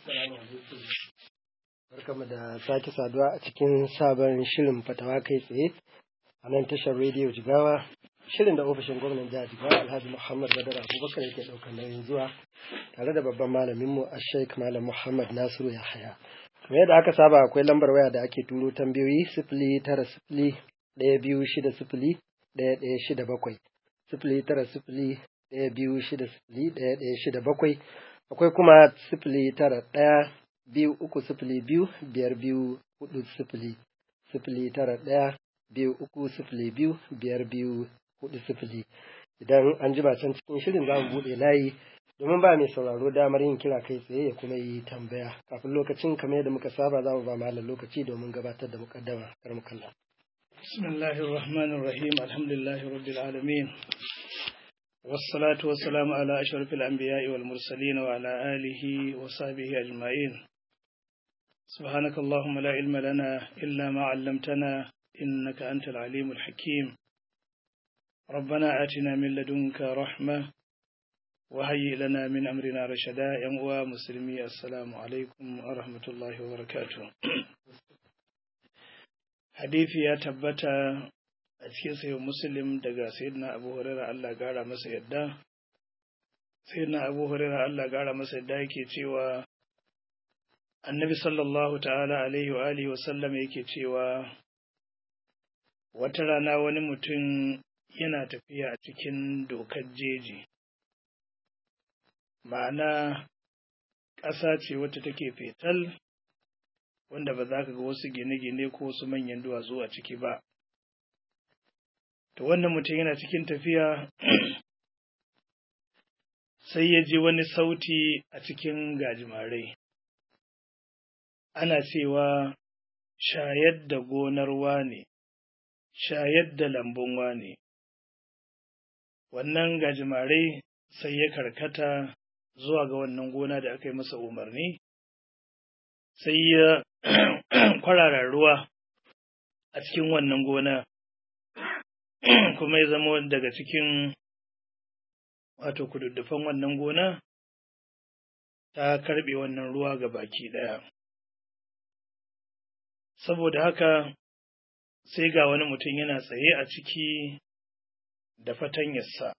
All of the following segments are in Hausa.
Assalamu alaikum. Barkamu da sake saduwa a cikin sabon shirin fatawa kai tsaye a nan tashar rediyo Jigawa. Shirin da ofishin gwamnan jihar Jigawa Alhaji Muhammad Badar Abubakar yake ɗaukar nauyin zuwa tare da babban malaminmu a Sheikh Malam Muhammad Nasiru Yahaya. Kamar yadda aka saba akwai lambar waya da ake turo tambayoyi sifili tara sifili ɗaya biyu shida sifili ɗaya ɗaya shida bakwai. Sifili tara sifili ɗaya biyu shida sifili ɗaya ɗaya shida bakwai. Akwai kuma sifili tara ɗaya biyu uku sifili biyu biyar biyu hudu sifili. Sifili tara ɗaya biyu uku sifili biyu biyar biyu hudu sifili. Idan an jima can cikin shirin za mu buɗe layi domin ba mai sauraro damar yin kira kai tsaye ya kuma yi tambaya. Kafin lokacin kamar yadda muka saba za mu ba malam lokaci domin gabatar da mukaddama kar mu kalla. بسم الله الرحمن الرحيم الحمد لله رب العالمين والصلاة والسلام على أشرف الأنبياء والمرسلين وعلى آله وصحبه أجمعين سبحانك اللهم لا علم لنا إلا ما علمتنا إنك أنت العليم الحكيم ربنا آتنا من لدنك رحمة وهيئ لنا من أمرنا رشدا يا مسلمي السلام عليكم ورحمة الله وبركاته hadisi ya tabbata a cikin sayo muslim daga sayyidina abu hurairah Allah gara masa yadda sayyidina abu hurairah Allah gara masa yadda yake cewa annabi sallallahu ta'ala alaihi wa alihi wa sallam yake cewa wata rana wani mutum yana tafiya a cikin dokar jeji ma'ana ƙasa ce wata take fetal wanda ba za ka ga wasu gine-gine ko wasu manyan duwatsu a ciki ba. To wannan mutum yana cikin tafiya sai ya ji wani sauti a cikin gajimarai. Ana cewa shayar da gonar wane, shayar da lambun wane. Wannan gajimarai sai ya karkata zuwa ga wannan gona da aka yi masa umarni. sai ya kwarara ruwa a cikin wannan gona kuma ya zama daga cikin wato kududdufan wannan gona ta karɓe wannan ruwa ga baki ɗaya saboda haka sai ga wani mutum yana tsaye a ciki da fatanyarsa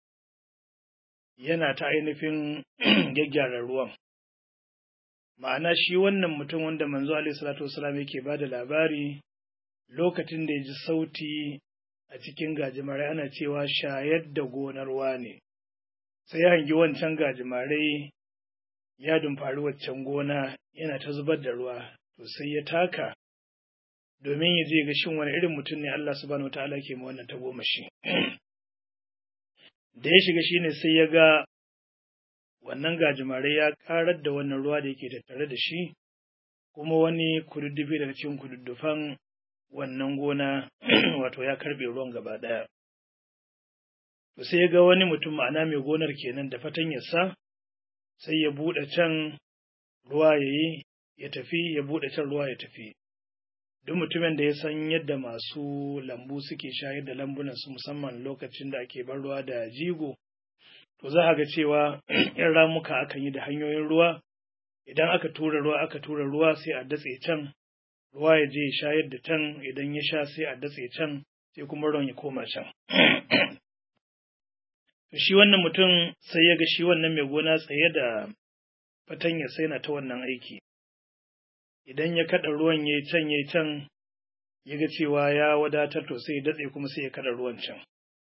yana ta ainihin gyaggyara ruwan ma'ana shi wannan mutum wanda manzo alaihi salatu wasalam yake ba da labari lokacin da ya ji sauti a cikin gajimare ana cewa shayar da gonar ne sai ya hangi wancan gajimare ya dumfari waccan gona yana ta zubar da ruwa to sai ya taka domin ya je ga shin wani irin mutum ne Allah subhanahu wataala ke ma wannan tagomashi da ya shiga shine sai ya ga wannan gajimare ya karar da wannan ruwa da yake tattare da shi kuma wani kududdufi daga cikin kududdufan wannan gona wato ya karbe ruwan gaba ɗaya. To sai ya ga wani mutum ma'ana mai gonar kenan da fatanyarsa sai ya buɗe can ruwa ya yi ya tafi ya buɗe can ruwa ya tafi. Duk mutumin da ya san yadda masu lambu suke shayar da lambunansu musamman lokacin da ake bar ruwa da jigo to za a ga cewa in ramuka akan yi da hanyoyin ruwa idan aka tura ruwa aka tura ruwa sai a datse can ruwa ya je ya shayar da can idan ya sha sai a datse can sai kuma ruwan ya koma can shi wannan mutum sai ya ga shi wannan mai gona tsaye da fatanya sai na ta wannan aiki idan ya kada ruwan ya can ya can ya ga cewa ya wadatar to sai ya datse kuma sai ya kada ruwan can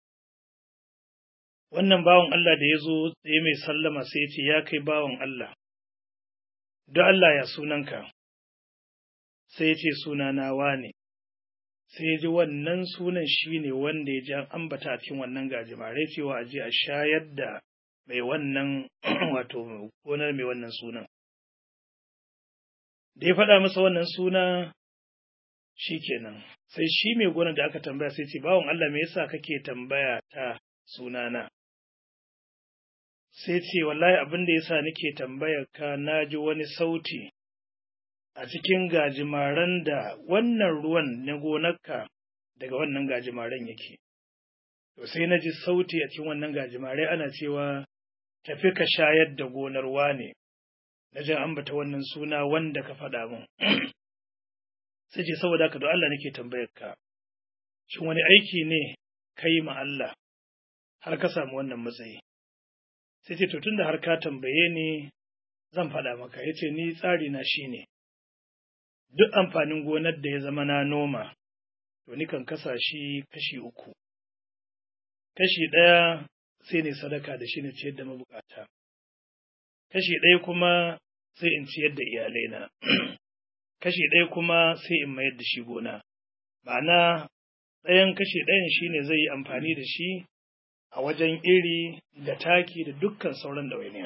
wannan bawan Allah da ya zo tsaye mai sallama sai ya ce, Ya kai bawan Allah, don Allah ya sunanka, sai ya ce sunana wane, sai ya ji wannan sunan shi ne wanda ya ji an ambata a cikin wannan gajimare cewa a je a shayar da mai wannan wato gonar mai wannan sunan. Da ya faɗa masa wannan suna shi kenan, sai shi mai gonar da aka tambaya sai ce, Bawan Allah me yasa kake tambaya ta sunana? sai ce wallahi abin da yasa nake tambayar ka na ji wani sauti a cikin gajimaren da wannan ruwan na gonarka daga wannan gajimaren yake to sai na ji sauti a cikin wannan gajimare ana cewa tafi ka shayar da gonar wane na jan ambata wannan suna wanda ka faɗa min sai ce saboda haka don Allah nake tambayar ka shin wani aiki ne kai ma Allah har ka samu wannan matsayi sai ce to tunda har ka tambaye ni zan faɗa maka ya ce ni tsari na shine duk amfanin gonar da ya zama na noma to ni kan kasa shi kashi uku kashi ɗaya sai ne sadaka da shi ne ciyar da mabukata kashi ɗaya kuma sai in ciyar da iyalaina kashi ɗaya kuma sai in mayar da shi gona ma'ana ɗayan kashi ɗayan shi ne zai yi amfani da shi a wajen iri da taki da dukkan sauran ɗawainiya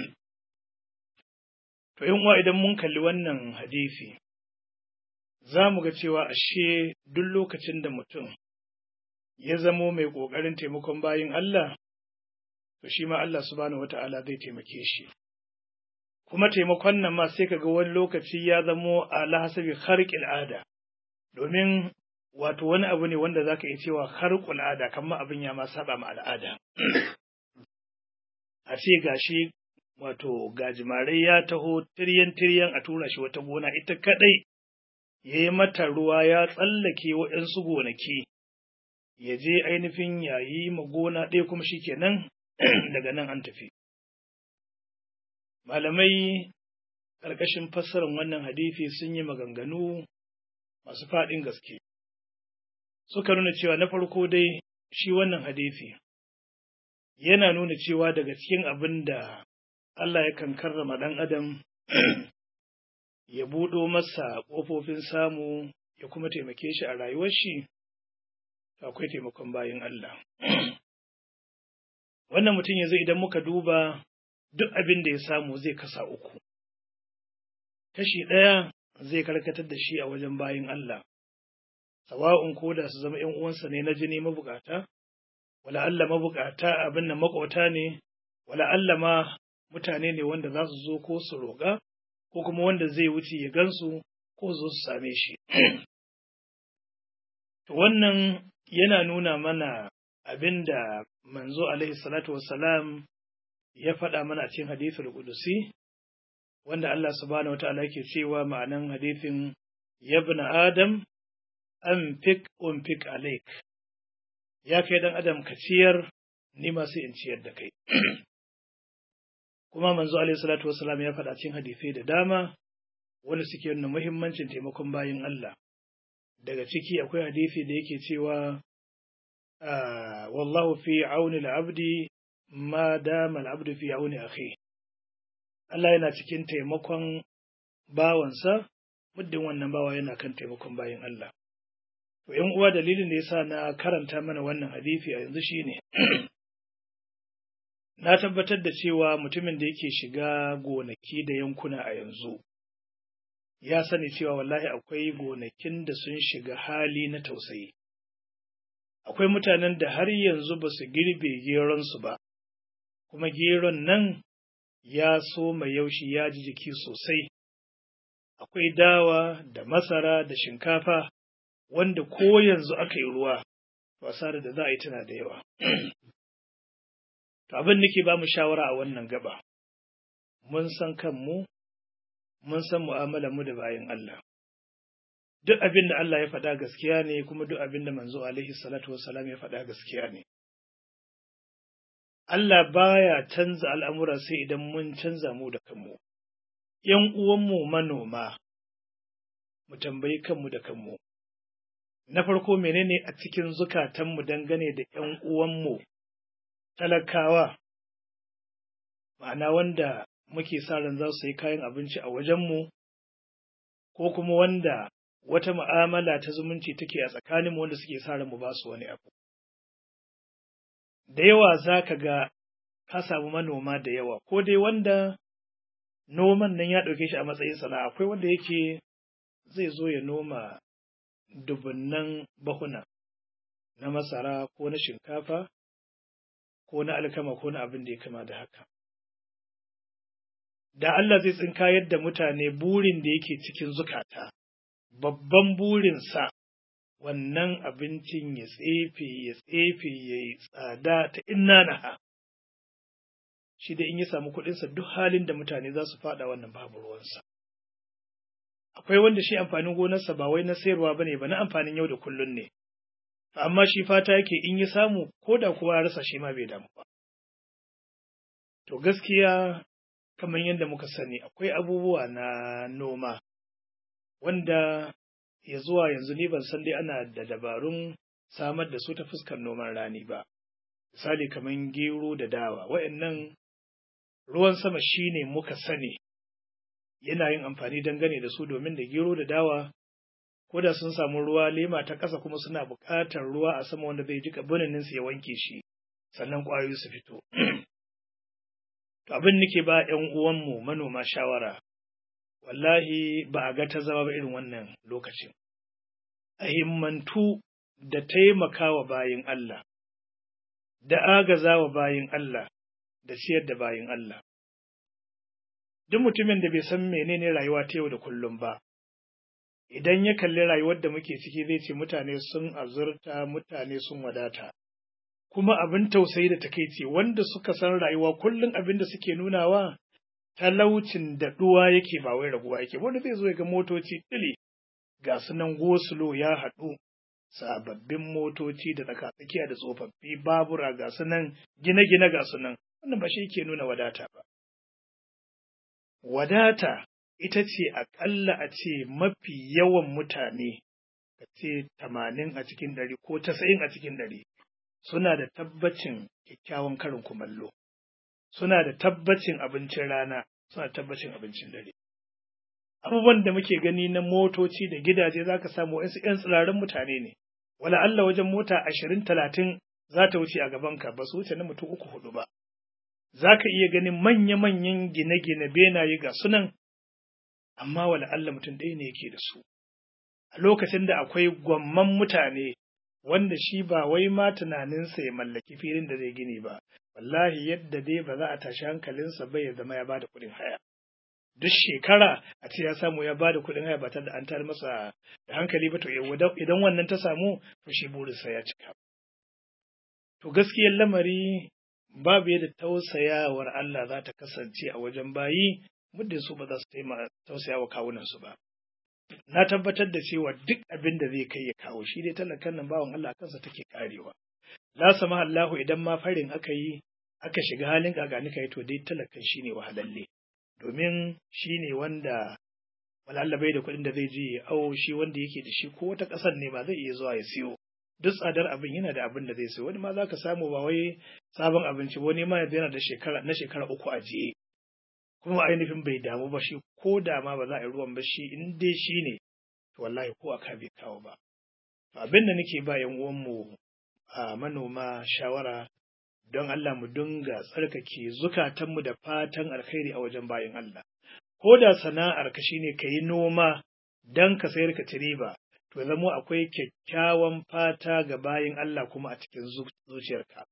to in uwa idan mun kalli wannan hadisi za mu ga cewa ashe duk lokacin da mutum ya zamo mai ƙoƙarin taimakon bayin Allah to shi ma Allah subhanahu wata'ala zai taimake shi kuma taimakon nan ma sai kaga wani lokaci ya zamo ala hasabi kharqil ada domin wato wani abu ne wanda zaka iya cewa kharqul ada kamar abin ya ma saba ma al'ada a ce gashi wato gajimarai ya taho tiryan tiryan a tura shi wata gona ita kadai ya yi mata ruwa ya tsallake waɗansu gonaki ya je ainihin yayi ma gona ɗaya kuma shi kenan daga nan an tafi. Malamai ƙarƙashin fassarar wannan hadisi sun yi maganganu masu faɗin gaske. Suka nuna cewa na farko dai shi wannan hadisi yana nuna cewa daga cikin abin da Allah yakan karrama ɗan adam ya buɗo masa ƙofofin samu ya kuma taimake shi a rayuwar shi, akwai taimakon bayan Allah. Wannan mutum yanzu idan muka duba duk abin da ya samu zai kasa uku. Kashi ɗaya zai karkatar da shi a wajen bayan Allah, sawa'un ko da su zama ‘yan uwansa ne na jini mabukata, wala Allah mabukata abin da makwauta ne, wala Allah ma mutane ne wanda za su zo ko su roƙa, ko kuma wanda zai wuce ya gansu ko zo su same shi. To wannan yana nuna mana abin da manzo alaihi salatu wassalam ya faɗa mana a cikin hadithul qudusi wanda Allah subhanahu wataala yake cewa ma'anan hadithin yabna adam anfik unfik alaik ya kai dan adam ka ciyar ni ma sai in ciyar da kai kuma manzo alaihi salatu wassalam ya faɗa cikin hadisai da dama wanda suke nuna muhimmancin taimakon bayin Allah daga ciki akwai hadisi da yake cewa wallahu fi auni al-abdi ma dama al-abdu fi auni akhi Allah yana cikin taimakon bawansa muddin wannan bawa yana kan taimakon bayin Allah to ƴan uwa dalilin da yasa na karanta mana wannan hadisi a yanzu shine na tabbatar da cewa mutumin da yake shiga gonaki da yankuna a yanzu ya sani cewa wallahi akwai gonakin da sun shiga hali na tausayi akwai mutanen da har yanzu ba su girbe geronsu ba kuma geron nan ya so mai yaushi ya ji jiki sosai akwai dawa da masara da shinkafa wanda ko yanzu aka yi ruwa asarar da za a yi tana da yawa To abin nake ba mu shawara a wannan gaba, mun san kanmu, mun san mu da bayan Allah. Duk abin da Allah ya faɗa gaskiya ne kuma duk abin da manzo alaihi salatu wassalam ya faɗa gaskiya ne. Allah baya canza al'amura sai idan mun canza mu da kanmu. ‘Yan uwanmu manoma, mu tambayi kanmu da kanmu. Na farko menene a cikin zukatanmu dangane da ‘yan uwanmu talakawa, ma'ana wanda muke sa ran za su yi kayan abinci a wajenmu, ko kuma wanda wata mu'amala ta zumunci take a tsakaninmu wanda suke sa ran mu ba su wani abu. Da yawa za ka ga ka samu manoma da yawa, ko dai wanda noman nan ya ɗauke shi a matsayin sana'a, akwai wanda yake zai zo ya noma dubunnan bahuna na masara ko na shinkafa ko na alkama ko na abin da ya kama da haka. Da Allah zai tsinka yadda mutane burin da yake cikin zukata, babban burinsa wannan abincin ya tsefe, ya tsefe, ya yi tsada ta inna naha. shi da in ya samu kuɗinsa duk halin da mutane za su faɗa wannan babu ruwansa. Akwai wanda shi amfanin gonarsa ba wai na sayarwa ba ne ba na amfanin yau da kullun ne, amma shi fata yake in ya samu ko da kuwa ya rasa shi ma bai damu ba. To gaskiya kamar yadda muka sani akwai abubuwa na noma wanda ya zuwa yanzu ni ban san dai ana da dabarun samar da su ta fuskar noman rani ba. Misali kamar gero da dawa, wa'annan ruwan sama shine muka sani yana yin amfani dangane da su domin da gero da dawa ko da sun samu ruwa lema ta ƙasa kuma suna buƙatar ruwa a sama wanda zai jika binanin su ya wanke shi sannan ƙwayoyi su fito. To abin nake ba ‘yan uwanmu manoma shawara, wallahi ba a ga ta zama ba irin wannan lokacin. A himmantu da taimakawa bayin Allah, da agazawa bayin Allah, da ciyar da bayin Allah. Duk mutumin da bai san menene rayuwa ta yau da kullum ba, idan ya kalli rayuwar da muke ciki zai ce mutane sun azurta, mutane sun wadata. kuma abin tausayi da takaici wanda suka san rayuwa kullum abin da suke nunawa talaucin da ɗuwa yake ba wai raguwa yake wanda zai zo ya ga motoci tili ga su nan gosulo ya haɗu sababbin motoci da tsakatsakiya da tsofaffi babura ga su nan gine-gine ga su nan wannan ba shi ke nuna wadata ba wadata ita ce aƙalla a ce mafi yawan mutane ka ce tamanin a cikin ɗari ko tasa'in a cikin ɗari suna da tabbacin kyakkyawan karin kumallo, suna da tabbacin abincin rana, suna da tabbacin abincin dare. Abubuwan da muke gani na motoci da gidaje za ka samu wasu ‘yan tsirarin mutane ne, wala Allah wajen mota ashirin talatin za ta wuce a gabanka ba su wuce na mutum uku hudu ba. Za ka iya ganin manya-manyan gine-gine benaye ga sunan, amma wala Allah mutum ɗaya ne yake da su. A lokacin da akwai gwamman mutane wanda shi ba wai ma tunaninsa ya mallaki filin da zai gini ba, wallahi yadda dai ba za a tashi hankalinsa ba ya zama ya bada kuɗin haya. Duk shekara a ce ya samu ya bada kuɗin haya ba tare da an tar masa da hankali ba to idan wannan ta samu to shi burinsa ya cika. To gaskiyar lamari babu yadda tausayawar Allah za ta kasance a wajen bayi muddin su ba za su tausaya wa kawunansu ba. na tabbatar da cewa duk abin da zai kai ya kawo shi dai talakan nan bawan Allah kansa take karewa la sama Allahu idan ma farin aka yi aka shiga halin gagani kai to dai talakan shine wahalalle domin shine wanda wala Allah bai da kuɗin da zai je ya awo shi wanda yake da shi ko wata ƙasar ne ba zai iya zuwa ya siyo duk tsadar abin yana da abin da zai siyo wani ma za ka samu ba wai sabon abinci wani ma yana da shekara na shekara uku a jiye kuma ainihin bai damu ba shi ko da ma ba za a yi ruwan ba shi in dai shi ne to wallahi ko aka bai kawo ba to abin da nake ba yan uwanmu a manoma shawara don Allah mu dinga tsarkake zukatanmu da fatan alkhairi a wajen bayan Allah ko da sana'ar ka shine ka yi noma don ka sayar ka ci riba to zamo akwai kyakkyawan fata ga bayan Allah kuma a cikin zuciyarka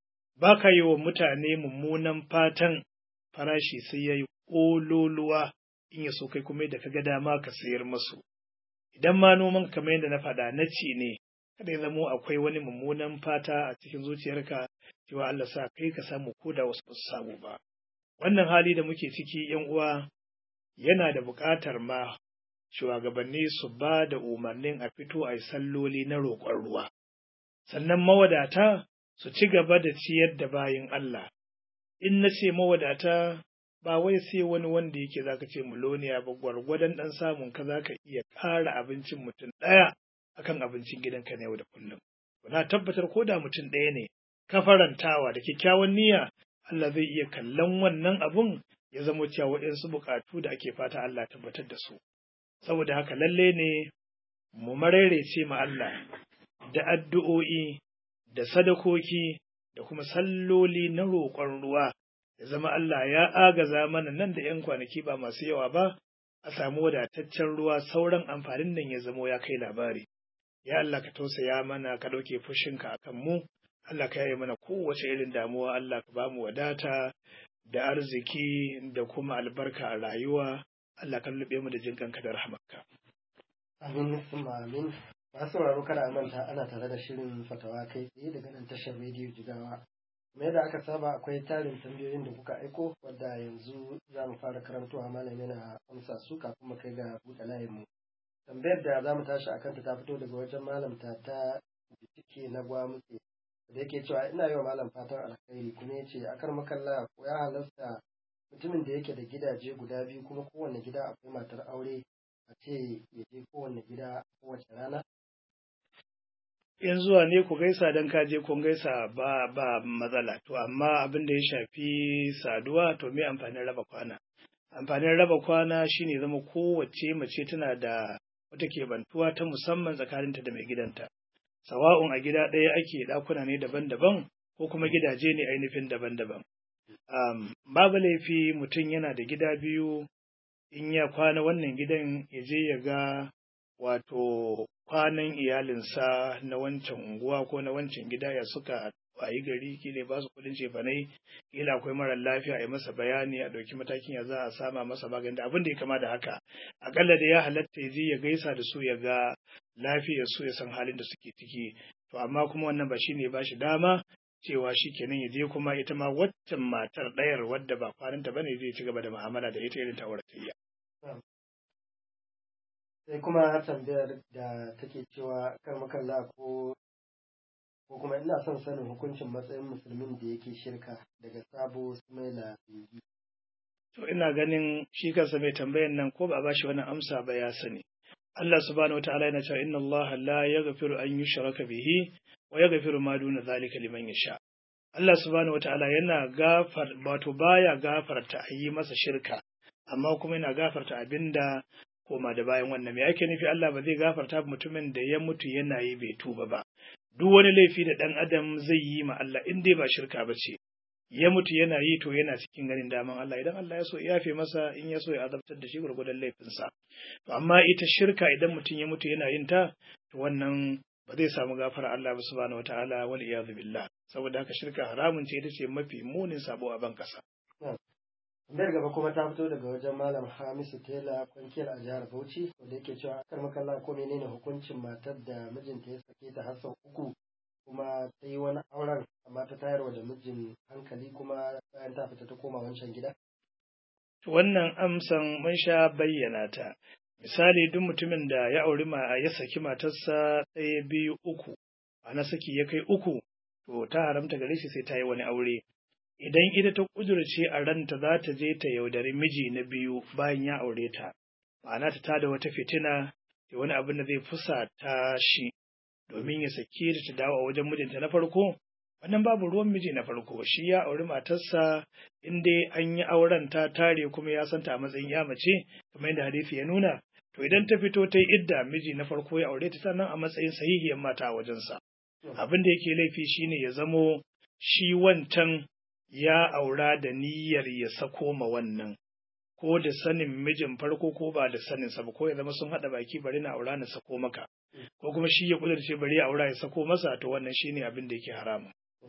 ba ka yi wa mutane mummunan fatan farashi sai ya yi ƙololuwa in ya so kai kuma da ka ga dama ka sayar masu. Idan ma noman kamar yadda na faɗa na ci ne, kada ya zamo akwai wani mummunan fata a cikin zuciyarka cewa Allah sa kai ka samu ko da wasu ba su samu ba. Wannan hali da muke ciki ‘yan uwa yana da buƙatar ma shugabanni su ba da umarnin a fito a yi salloli na roƙon ruwa. Sannan mawadata su ci gaba da ciyar da bayin Allah. In na ce mawadata ba wai sai wani wanda yake zaka ce muloniya ba gwargwadon dan samun ka zaka iya ƙara abincin mutum ɗaya akan abincin gidanka na yau da kullum na tabbatar ko da mutum ɗaya ne ka farantawa da kyakkyawan niyya Allah zai iya kallon wannan abun ya zama cewa waɗansu buƙatu da ake fata Allah tabbatar da su saboda haka lalle ne mu mararece ma Allah da addu'o'i da sadakoki da kuma salloli na roƙon ruwa ya zama Allah ya agaza mana nan da ‘yan kwanaki ba masu yawa ba, a samu wadataccen ruwa sauran amfanin nan ya zamo ya kai labari. Ya Allah ka tausaya mana ka ɗauke fushinka a kan mu, Allah ka yaye mana kowace irin damuwa, Allah ka ba mu wadata da arziki da kuma albarka a rayuwa, Allah ka lube mu da jin kanka da rahmarka. Amin, amin. Masu sauraro kada a manta ana tare da shirin fatawa kai tsaye daga nan tashar rediyo jigawa Kuma yadda aka saba akwai tarin tambayoyin da kuka aiko wadda yanzu za mu fara karantowa malam yana amsa su kafin mu kai ga buɗe layinmu. Tambayar da za mu tashi a kanta ta fito daga wajen malam ta ta bitike na gwamutse da yake cewa ina yi wa malam fatan alkhairi kuma ya ce akar makalla ko ya halasta mutumin da yake da gidaje guda biyu kuma kowanne gida akwai matar aure a ce ya je kowanne gida kowace rana in zuwa ne ku gaisa don ka je kun gaisa ba ba matsala to amma abin da ya shafi saduwa to me amfanin raba kwana amfanin raba kwana shine zama kowace mace tana da wata kebantuwa ta musamman tsakaninta da mai gidanta sawa'un a gida ɗaya ake ɗakuna ne daban-daban ko kuma gidaje ne ainihin daban-daban um, babu laifi mutum yana da gida biyu in ya kwana wannan gidan ya je ya ga wato kwanan iyalinsa na wancan unguwa ko na wancan gida ya suka wayi gari kila ba su kudin cefanai kila akwai marar lafiya a yi masa bayani a ɗauki matakin ya za a sama masa magani da abin da ya kama da haka akalla da ya halatta ya je ya gaisa da su ya ga lafiyar su ya san halin da suke ciki to amma kuma wannan ba shine ba shi dama cewa shi kenan ya je kuma ita ma waccan matar ɗayar wadda ba kwananta bane zai ci gaba da mu'amala da ita irin ta auratayya sai kuma tambayar da take cewa kar makalla ko ko kuma ina son sanin hukuncin matsayin musulmin da yake shirka daga sabo sumaila bingi to ina ganin shi kansa mai tambayan nan ko ba a bashi wannan amsa ba ya sani Allah subhanahu wataala yana cewa inna Allah la yaghfiru an yushraka bihi wa yaghfiru ma duna zalika liman yasha Allah subhanahu wataala yana gafar wato baya gafarta a yi masa shirka amma kuma yana gafarta abinda koma da bayan wannan me ake nufi Allah ba zai gafarta mutumin da ya mutu yana yi bai tuba ba duk wani laifi da ɗan adam zai yi ma Allah in dai ba shirka ba ce ya mutu yana yi to yana cikin ganin daman Allah idan Allah ya so ya yafe masa in ya so ya azabtar da shi gurgudan laifinsa to amma ita shirka idan mutum ya mutu yana yin ta to wannan ba zai samu gafara Allah ba subhanahu wataala wal iyadu billah saboda haka shirka haramun ce ita ce mafi munin sabo a ban kasa Tambayar gaba kuma ta fito daga wajen Malam Hamisu Tela kwankiyar a jihar Bauchi wanda yake cewa akar makalla ko menene hukuncin matar da mijinta ya sake ta har sau uku kuma ta yi wani auren amma ta tayarwa da mijin hankali kuma bayan ta fita ta koma wancan gida? Wannan amsan mun sha bayyana ta. Misali duk mutumin da ya auri ma ya saki matarsa ɗaya biyu uku, ana saki ya kai uku, to ta haramta gare shi sai ta yi wani aure. idan ita ta ƙudurce a ranta za ta je ta yaudari miji na biyu bayan ya aure ta, ma'ana ta tada wata fitina da wani abin da zai fusa ta shi domin ya sake ta ta dawo a wajen mijinta na farko, wannan babu ruwan miji na farko shi ya auri matarsa in dai an yi auren ta tare kuma ya santa a matsayin ya mace kamar yadda hadisi ya nuna to idan ta fito ta yi idda miji na farko ya aure ta sannan a matsayin sahihiyar mata a wajensa abin da yake laifi shine ya zamo shi wancan ya aura da niyyar ya sako ma wannan, ko da sanin mijin farko ko ba da saninsa ba, ko ya zama sun haɗa baki bari na aura na sako maka, ko kuma shi ya kudurce bari ya aura ya sako masa to wannan shine abin da yake haramu.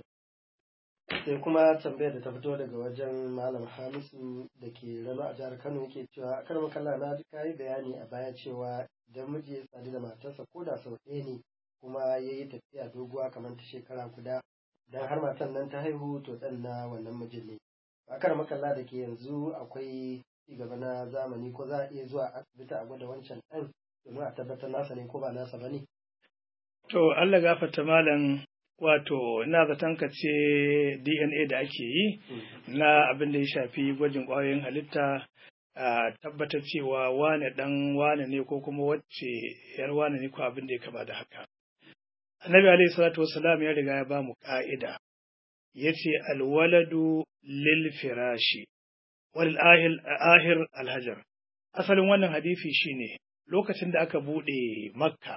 Sai kuma tambayar da ta fito daga wajen Malam Hamisu da ke rano a jihar Kano yake cewa kar makalla na ji kayi bayani a baya cewa idan miji ya sadu da matarsa ko da sau ɗaya ne kuma ya yi tafiya doguwa kamar ta shekara guda dan har matan nan ta haihu to dan na wannan mijin ne akar makalla da ke yanzu akwai cigaba na zamani ko za a iya zuwa asibiti a gwada wancan ɗan domin a tabbatar nasa ne ko ba nasa ba ne. To Allah gafarta malam wato ina zaton ka ce DNA da ake yi na abin da ya shafi gwajin ƙwayoyin halitta a tabbatar cewa wane ɗan wane ne ko kuma wacce yar wane ne ko abin da ya kama da haka. Annabi alaihi salatu wassalam ya riga ya ba mu ƙa'ida ya ce alwaladu lil firashi wal ahir alhajar asalin wannan hadisi shine lokacin da aka buɗe makka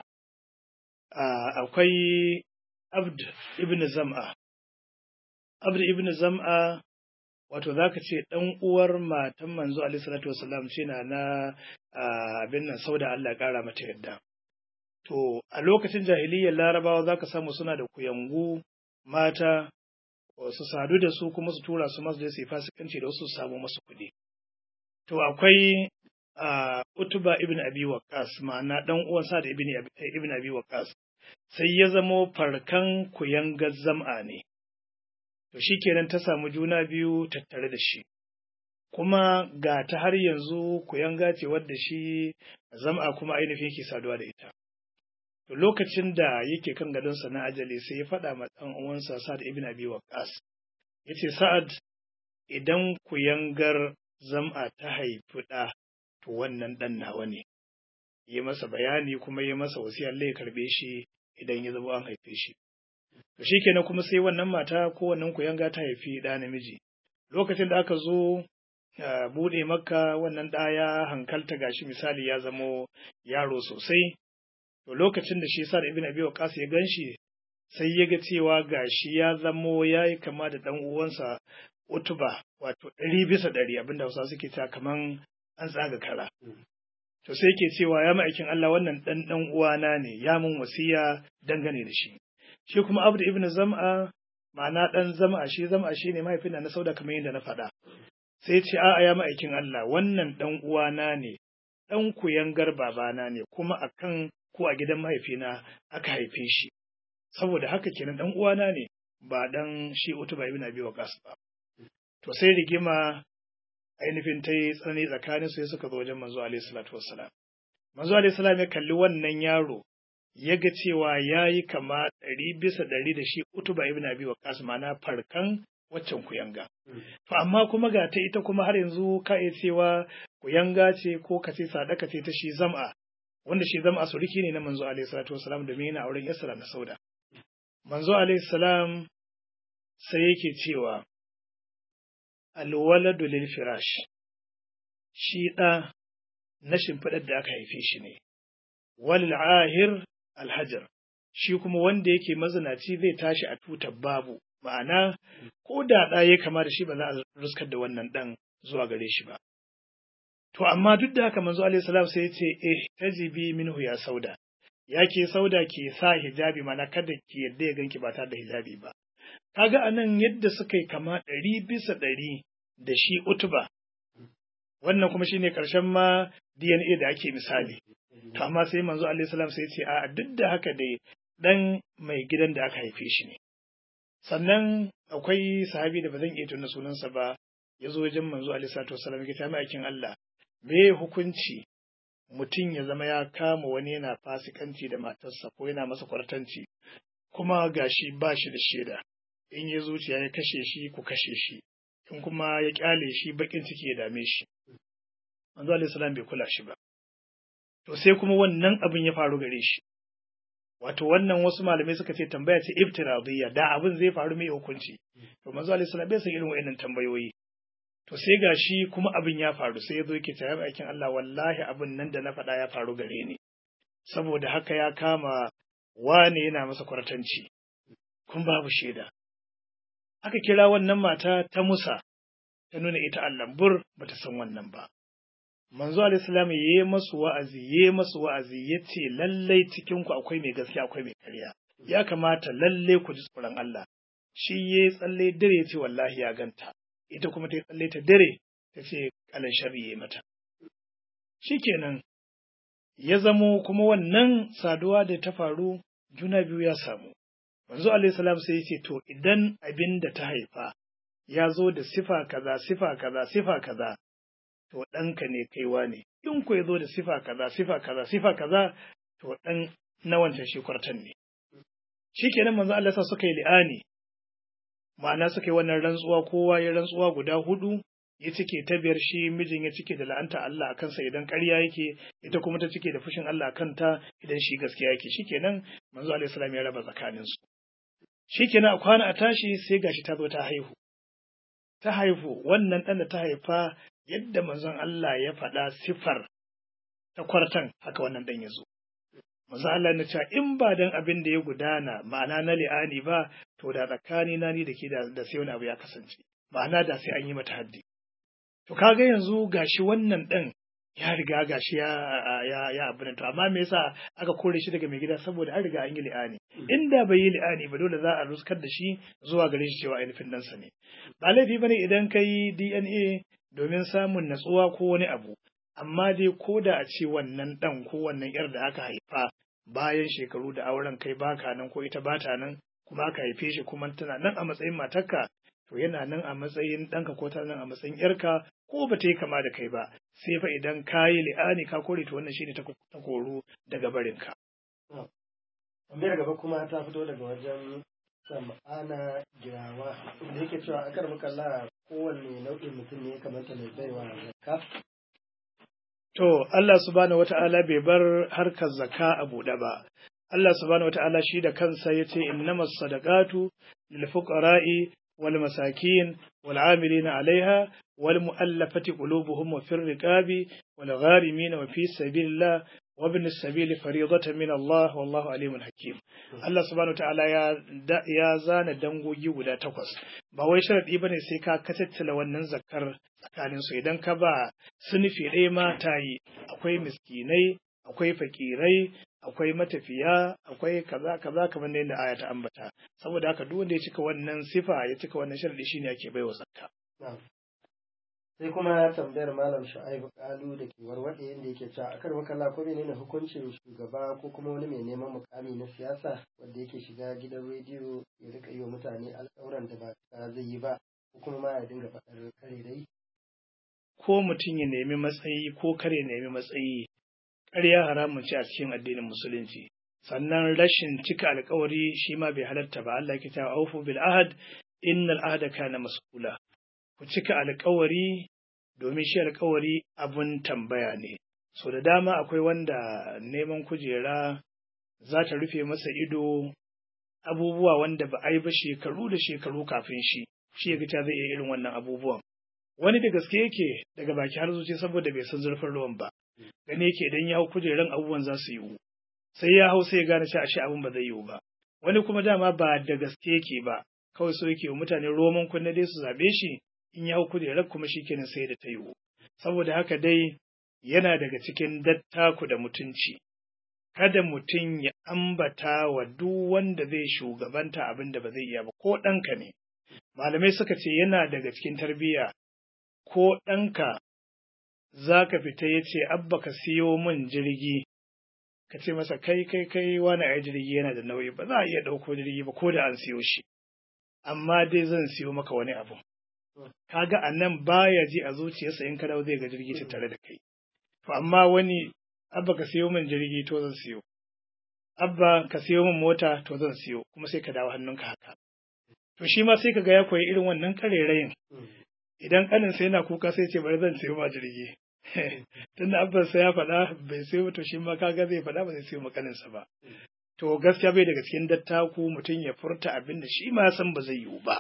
akwai abd ibn zam'a abd ibn zam'a wato zaka ce ɗan uwar matan manzo alaihi salatu wassalam ce na na abin nan sauda Allah ya ƙara mata yadda To, a lokacin jahiliyyar larabawa za ka samu suna da kuyangu mata su sadu da su kuma su tura su masu je su yi fasikanci da wasu su samu masu kuɗi. To, akwai uh, Utuba ibn Abi Waqqas ma'ana ɗan uwan sa da ibn, ibn Abi Waqqas sai ya zamo farkan kuyangar zam'a ne. to shi kenan ta samu juna biyu tattare da shi kuma ga ta har yanzu kuyanga ce wadda shi zama kuma ainihin yake saduwa da ita to lokacin da yake kan gadonsa na ajali sai ya faɗa ma ɗan uwansa Sa'ad ibn Abi Waqqas yace Sa'ad idan kuyangar zam'a ta haifi ɗa to wannan ɗan nawa ne yi masa bayani kuma yi masa wasiyar ya karɓe shi idan ya zama an haife shi to shikenan kuma sai wannan mata ko wannan kuyanga ta haifi ɗa namiji lokacin da aka zo buɗe makka wannan ɗa ya hankalta gashi misali ya zamo yaro sosai to lokacin da shi sa da ibn abi waqas ya ganshi sai ya ga cewa gashi ya zamo yayi kama da dan uwansa utuba wato ɗari bisa ɗari abinda Hausa suke cewa kaman an tsaga kara to sai yake cewa ya ma'aikin Allah wannan dan dan uwana ne ya mun wasiya dangane da shi shi kuma Abdu ibn Zam'a ma'ana dan Zam'a shi Zam'a shine mahaifin na Sauda kamar yadda na faɗa sai ce a'a ya ma'aikin Allah wannan dan uwana ne dan kuyangar babana ne kuma akan ko a gidan mahaifina aka haife shi saboda haka kenan dan uwana ne ba dan shi Utuba ibn Abi Waqas ba to sai rigima ainihin ta yi tsanani tsakanin su suka zo wajen manzo alaihi salatu wassalam manzo alaihi salam ya kalli wannan yaro ya ga cewa ya yi kama ɗari bisa ɗari da shi Utuba ibn Abi Waqas ma'ana farkan waccan kuyanga to amma kuma ga ta ita kuma har yanzu ka iya cewa kuyanga ce ko ka ce sadaka ce ta shi zam'a wanda shi zama asuriki ne na manzo alaihi salatu wasalam domin yana auren Yasra na Sauda. Manzo alaihi salam sai yake cewa alwaladu lil firash shi ɗa na shimfiɗar da aka haife shi ne wal ahir alhajar shi kuma wanda yake mazinaci zai tashi a tutar babu ma'ana ko da ɗa ya kama da shi ba za a ruskar da wannan ɗan zuwa gare shi ba To amma duk da haka manzo alaihi salam sai ya ce eh tajibi minhu ya sauda. Ya ke sauda ke sa hijabi mana kada ki yadda ya ganki ba tare da hijabi ba. Kaga anan yadda suka yi kama ɗari bisa ɗari da shi utuba. Wannan kuma shine ƙarshen ma DNA da ake misali. To amma sai manzo alaihi salam sai ya ce a duk da haka dai dan mai gidan da aka haife shi ne. Sannan akwai sahabi da ba zan iya tuna sunansa ba ya zo wajen manzo alaihi salatu wasallam ya ta aikin Allah me hukunci mutum ya zama ya kama wani yana fasikanci da matarsa ko yana masa kwartanci kuma gashi ba shi da shaida in ya zuciya ya kashe shi ku kashe shi in kuma ya kyale shi bakin ciki ya dame shi manzo alaihi salam bai kula shi ba to sai kuma wannan abin ya faru gare shi wato wannan wasu malamai suka ce tambaya ce iftiradiyya da abin zai faru mai hukunci to manzo alaihi salam bai san irin wa'annan tambayoyi to sai ga shi kuma abin ya faru sai ya zo yake tare aikin Allah wallahi abin nan da na faɗa ya faru gare ni saboda haka ya kama wane yana masa kwartanci kun babu shaida aka kira wannan mata ta Musa ta nuna ita allambur bata san wannan ba manzo alayhi salam yayi masu wa'azi yayi masu wa'azi yace lallai cikin ku akwai mai gaskiya akwai mai ƙarya ya kamata lalle ku ji tsoron Allah shi yayi tsalle dare yace wallahi ya ganta ita kuma ta tsalle ta dare ta ce kalan sharri yayi mata shikenan ya zamo kuma wannan saduwa da ta faru juna biyu ya samu manzo alayhi salam sai yace to idan abin da ta haifa ya zo da sifa kaza sifa kaza sifa kaza to ɗanka ne kaiwa ne in ku ya zo da sifa kaza sifa kaza sifa kaza to ɗan na wancan shi kwartan ne shi kenan manzo Allah sa suka yi li'ani ma'ana suka yi wannan rantsuwa kowa ya rantsuwa guda hudu ya cike ta biyar shi mijin ya cike da la'anta Allah a kansa idan ƙarya yake ita kuma ta cike da fushin Allah a kanta idan shi gaskiya yake shikenan manzo alaihi salam ya raba tsakanin su shikenan a kwana a tashi sai gashi ta zo ta haihu ta haihu wannan ɗan da ta haifa yadda manzon Allah ya faɗa sifar ta kwartan haka wannan ɗan ya zo manzon Allah na cewa in ba dan abin da ya gudana ma'ana na li'ani ba to da tsakani na ni da ke da sai wani abu ya kasance ma'ana da sai an yi mata haddi To kaga yanzu gashi wannan ɗan ya riga gashi ya ya ya abin to amma me yasa aka kore shi daga mai gida saboda an riga an yi li'ani inda bai yi li'ani ba dole za a ruskar da shi zuwa gare shi cewa ainihin ɗansa ne ba laifi bane idan ka yi DNA domin samun natsuwa ko wani abu amma dai ko da a ce wannan ɗan ko wannan yar da aka haifa bayan shekaru da auren kai baka nan ko ita bata nan kuma aka haife shi kuma tana nan a matsayin matarka to yana nan a matsayin ɗanka ko ta nan a matsayin ‘yarka ko ba ta yi kama da kai ba sai fa idan ka yi li'ani ka kore to wannan shine ta koru daga barinka. Tambayar gaba kuma ta fito daga wajen sam'ana girawa da yake cewa akar makalla kowanne nau'in mutum ne ya kamata mai baiwa zakka. To Allah subhanahu wata'ala bai bar harkar zakka a buɗe ba. Allah subhanahu wata'ala shi da kansa ya ce innamas sadaqatu lil fuqara'i wal masakin wal amilina alaiha wal mu'allafati qulubuhum wa fir riqabi wal gharimin wa fi sabilillah wa ibn sabili fariidatan min Allah wallahu alimun hakim. Allah subhanahu wata'ala ya ya zana dangogi guda takwas. Ba wai sharadi bane sai ka katattala wannan zakkar tsakanin su idan ka ba sunufi ɗaya ma ta yi akwai miskinai akwai fakirai akwai matafiya akwai kaza kaza kamar da yadda aya ta ambata saboda haka duk wanda ya cika wannan sifa ya cika wannan sharadi shine ake baiwa zakka sai kuma tambayar malam shu'aibu kalu da ke warwade yadda yake cewa akar makalla ko menene hukuncin shugaba ko kuma wani mai neman mukami na siyasa wanda yake shiga gidan rediyo ya rika yi wa mutane alƙawuran da ba zai yi ba ko kuma ma ya dinga faɗar karerai ko mutum ya nemi matsayi ko kar ya nemi matsayi ƙarya haramun ce a cikin addinin musulunci sannan rashin cika alkawari shi ma bai halatta ba Allah ke cewa aufu bil ahad innal ahda kana mas'ula ku cika alkawari domin shi alkawari abun tambaya ne so da dama akwai wanda neman kujera za ta rufe masa ido abubuwa wanda ba a yi ba shekaru da shekaru kafin shi shi ya zai iya irin wannan abubuwan wani da gaske yake daga baki har zuci saboda bai san zurfin ruwan ba gane yake idan ya hau kujeran abubuwan za su yiwu sai ya hau sai ya gane cewa ashe abin ba zai yiwu ba wani kuma dama ba da gaske yake ba kawai so yake wa mutane roman kunne dai su zabe shi in ya hau kujerar kuma shi kenan sai da ta yiwu saboda haka dai yana daga cikin dattaku da mutunci kada mutum ya ambata wa duk wanda zai shugabanta abin da ba zai iya ba ko ɗanka ne malamai suka ce yana daga cikin tarbiyya ko ɗanka za ka fita ya ce abba ka siyo min jirgi ka ce masa kai kai kai wani ai jirgi yana da nauyi ba za a iya ɗauko jirgi ba ko da an siyo shi amma dai zan siyo maka wani abu kaga a nan baya ji a zuciyarsa in ka dawo zai ga jirgi tattare da kai to amma wani abba ka siyo min jirgi to zan siyo abba ka siyo min mota to zan siyo kuma sai ka dawo hannunka haka to shi ma sai ka ga ya koyi irin wannan karerayin idan kaninsa yana kuka sai ce bari zan siyo ma jirgi tun da abbansa ya faɗa bai siyo to shi ma kaga zai faɗa ba zai siyo ma kaninsa ba to gaskiya bai daga cikin dattaku mutum ya furta abin da shi ma san ba zai yiwu ba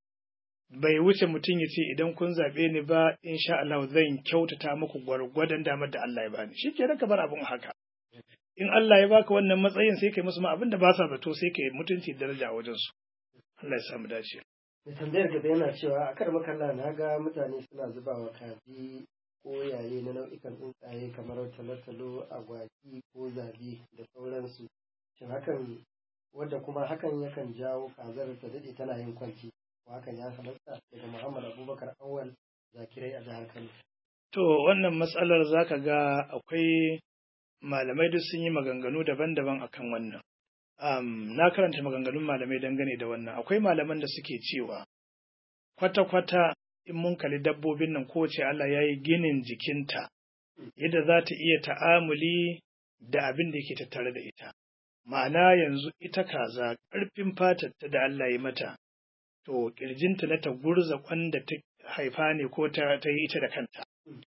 bai wuce mutum ya ce idan kun zaɓe ni ba insha Allah zan kyautata muku gwargwadon damar da Allah ya bani shi ke ka bar abin haka in Allah ya baka wannan matsayin sai kai musu ma abin da ba sa zato sai kai mutunci daraja a wajensu Allah ya samu dace da tambayar gaba yana cewa a kar makalla na ga mutane suna zuba wa kaji ko yaye na nau'ikan tsuntsaye kamar talotalo agwagi ko zabi da sauransu shin hakan wadda kuma hakan yakan jawo kazar ta daɗe tana yin kwanci hakan ya halatta daga muhammad abubakar awal zakirai a jihar kano to wannan matsalar zaka ga akwai malamai duk sun yi maganganu daban-daban akan wannan um, na karanta maganganun malamai dangane da wannan akwai malaman da suke cewa kwata-kwata in mun kalli dabbobin nan kowace Allah ya yi ginin jikinta yadda za ta iya ta'amuli da abin da yake tattare da ita ma'ana yanzu ita kaza ƙarfin fatarta da Allah ya mata to ƙirjinta na ta gurza kwanda ta haifa ne ko ta yi ita da kanta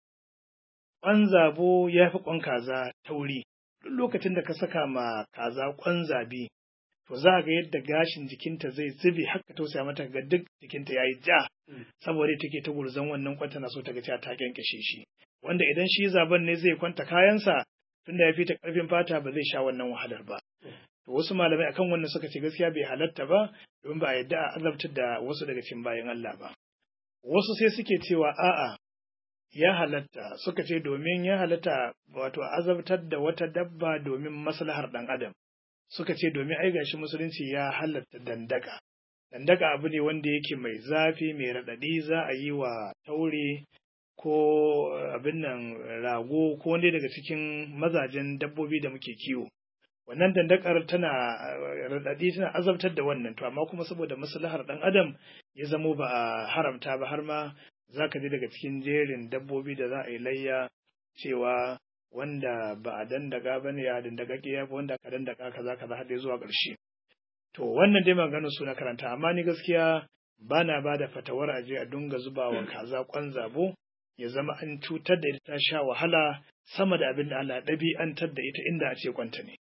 ƙwan zabo ya fi ƙwan kaza tauri duk lokacin da ka saka ma kaza ƙwan zabi to za ga yadda gashin jikinta zai zube haka tausaya mata ga duk jikinta ya yi ja saboda take ta gurzon wannan kwanta na so ta ga cewa ta kyankyashe shi wanda idan shi zaben ne zai kwanta kayansa tunda ya fi ta ƙarfin fata ba zai sha wannan wahalar ba to wasu malamai akan wannan suka ce gaskiya bai halatta ba domin ba a yadda a azabtar da wasu daga cikin bayan Allah ba wasu sai suke cewa a'a ya halatta suka ce domin ya halatta wato azabtar da wata dabba domin maslahar ɗan adam suka ce domin ai gashi musulunci ya halatta dandaka dandaka abu ne wanda yake mai zafi mai raɗaɗi za a yi wa taure ko abin nan rago ko wanda daga cikin mazajen dabbobi da muke kiwo wannan dandakar tana raɗaɗi tana azabtar da wannan to amma kuma saboda maslahar ɗan adam ya zamo ba a haramta ba har ma za ka ji daga cikin jerin dabbobi da za a yi layya cewa wanda ba a dandaka ba ne ya dandaka ya fi wanda aka dandaka kaza kaza har zuwa ƙarshe to wannan dai maganar su na karanta amma ni gaskiya ba na ba da fatawar aje a dunga zubawa kaza kwan zabo ya zama an cutar da ita ta sha wahala sama da abin da Allah ɗabi'antar da ita inda a ce kwanta ne.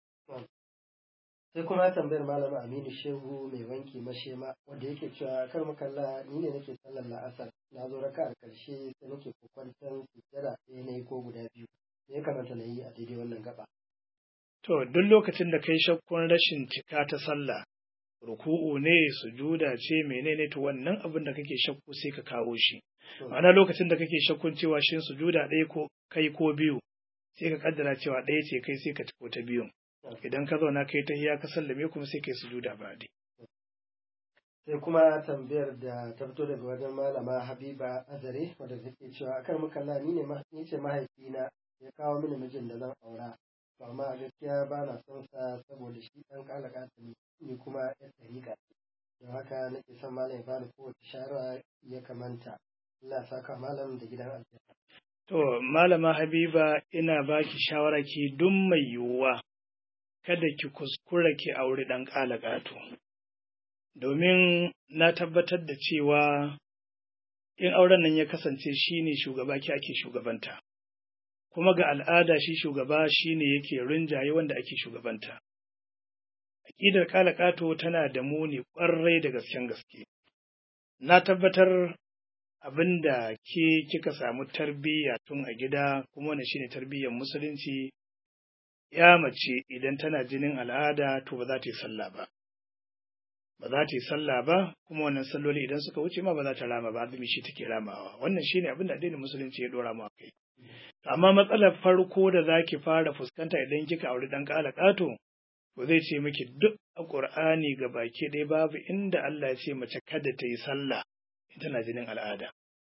sai kuma tambayar malama aminu shehu mai wanki mashema wanda yake cewa kar makalla ni ne nake sallar la'asar na zo raka a karshe sai nake kokwantar sujjada ɗaya ne ko guda biyu me ya kamata na yi a daidai wannan gaba To duk lokacin da kai shakkun rashin cika ta sallah ruku'u ne sujuda ce menene to wannan abin da kake shakku sai ka kawo shi ma'ana lokacin da kake shakkun cewa shin sujuda ɗaya ko kai ko biyu sai ka kaddara cewa ɗaya ce kai sai ka ciko ta biyun idan ka zauna kai ta hiya ka sallame kuma sai kai sujuda ba dai sai kuma tambayar da ta fito daga wajen malama habiba azare wadda take cewa akar makalla ni ne ni ce mahaifina ya kawo mini mijin da zan aura to amma a gaskiya ba na son sa saboda shi dan kalaka ne ni kuma ya tarika don haka nake son malam ya bani kowace shawara ya kamanta Allah saka malam da gidan aljanna to malama habiba ina baki shawara ki duk mai yiwuwa kada ki kuskura ki auri ɗan ƙalaƙato. Domin na tabbatar da cewa in auren nan ya kasance shi ne shugaba ki ake shugabanta, kuma ga al'ada shi shugaba shi ne yake rinjaye wanda ake shugabanta. Aƙidar ƙalaƙato tana da muni ƙwarai da gasken gaske. Na tabbatar abin da ke kika samu tarbiyya tun a gida kuma wani shine tarbiyyar musulunci ya mace idan tana jinin al'ada to ba za ta yi sallah ba. Ba za ta yi sallah ba, kuma wannan salloli idan suka wuce ma ba za ta rama ba, azumi shi take ramawa. Wannan shi ne abin da addinin musulunci ya dora mu a kai. Amma matsalar farko da za ki fara fuskanta idan kika auri ɗan ƙala ƙato, to zai ce miki duk a Ƙur'ani ga baki ɗaya babu inda Allah ya ce mace kada ta yi sallah in tana jinin al'ada.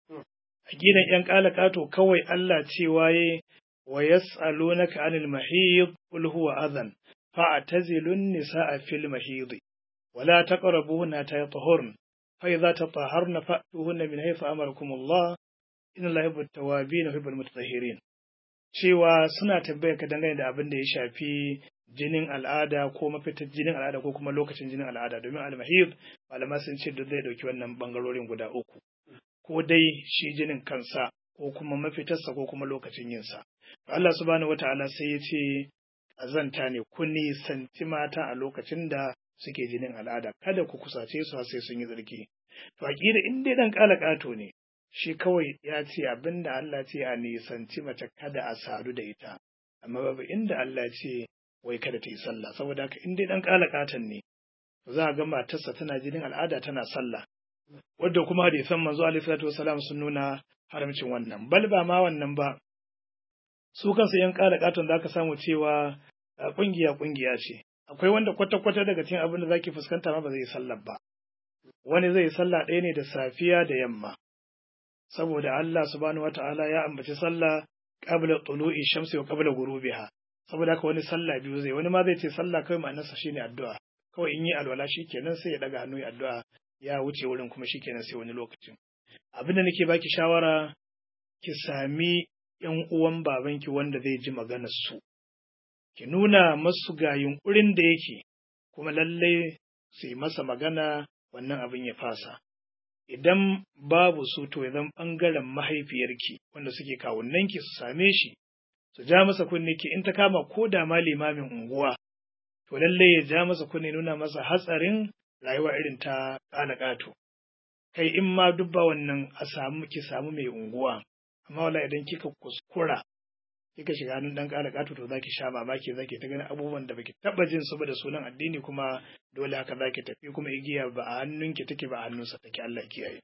A gidan ‘yan ƙala ƙato kawai Allah cewa ya ويسألونك عن المحيض قل هو أذى فاعتزلوا النساء في المحيض ولا تقربوهن حتى يطهرن فإذا تطهرن فأتوهن من حيث أمركم الله إن الله يحب التوابين ويحب المتطهرين cewa suna tambaya ka dangane da abin da ya shafi jinin al'ada ko mafitar jinin al'ada ko kuma lokacin jinin al'ada domin al-mahid malama sun ce duk zai dauki wannan bangarorin guda uku ko dai shi jinin kansa ko kuma mafitarsa ko kuma lokacin yinsa Allah subhanahu wata'ala sai ya ce azanta ne ku nisanci mata a lokacin da suke jinin al'ada kada ku kusace su sai sun yi tsarki to aqida in dai dan kala kato ne shi kawai ya ce abinda Allah ce a nisanci mace kada a sadu da ita amma babu inda Allah ce wai kada ta yi sallah saboda haka in dai dan kala katon ne za a ga matarsa tana jinin al'ada tana sallah wadda kuma hadisan manzo alaihi salatu wasalam sun nuna haramcin wannan bal ba ma wannan ba su kansu yan ƙara ƙaton za ka samu cewa ƙungiya ƙungiya ce akwai wanda kwata-kwata daga cikin abin da zaki fuskanta ma ba zai yi sallah ba wani zai yi sallah ɗaya ne da safiya da yamma saboda Allah subhanahu wata'ala ya ambaci sallah qabla tulu'i shamsi wa qabla ghurubiha saboda haka wani sallah biyu zai wani ma zai ce sallah kawai ma'anarsa shine addu'a kawai in yi alwala shikenan sai ya daga hannu ya addu'a ya wuce wurin kuma shikenan sai wani lokacin abin da nake baki shawara ki sami ‘yan uwan babanki wanda zai ji maganar su, ki nuna masu ga yunƙurin da yake, kuma lallai su yi masa magana wannan abin ya fasa. Idan babu su to ya zan ɓangaren mahaifiyarki wanda suke kawunanki su same shi, su ja masa kunne ki in ta kama ko da ma limamin unguwa, to lallai ya ja masa kunne nuna masa hatsarin rayuwa irin ta ƙala ƙato. Kai in ma dubba wannan a samu ki samu mai unguwa. amma wala idan kika kuskura kika shiga hannun dan ƙara ƙato to zaki sha mamaki zaki ta ganin abubuwan da baki taba jin su ba da sunan addini kuma dole haka zaki tafi kuma igiya ba a hannunki take ba a hannunsa take Allah kiyaye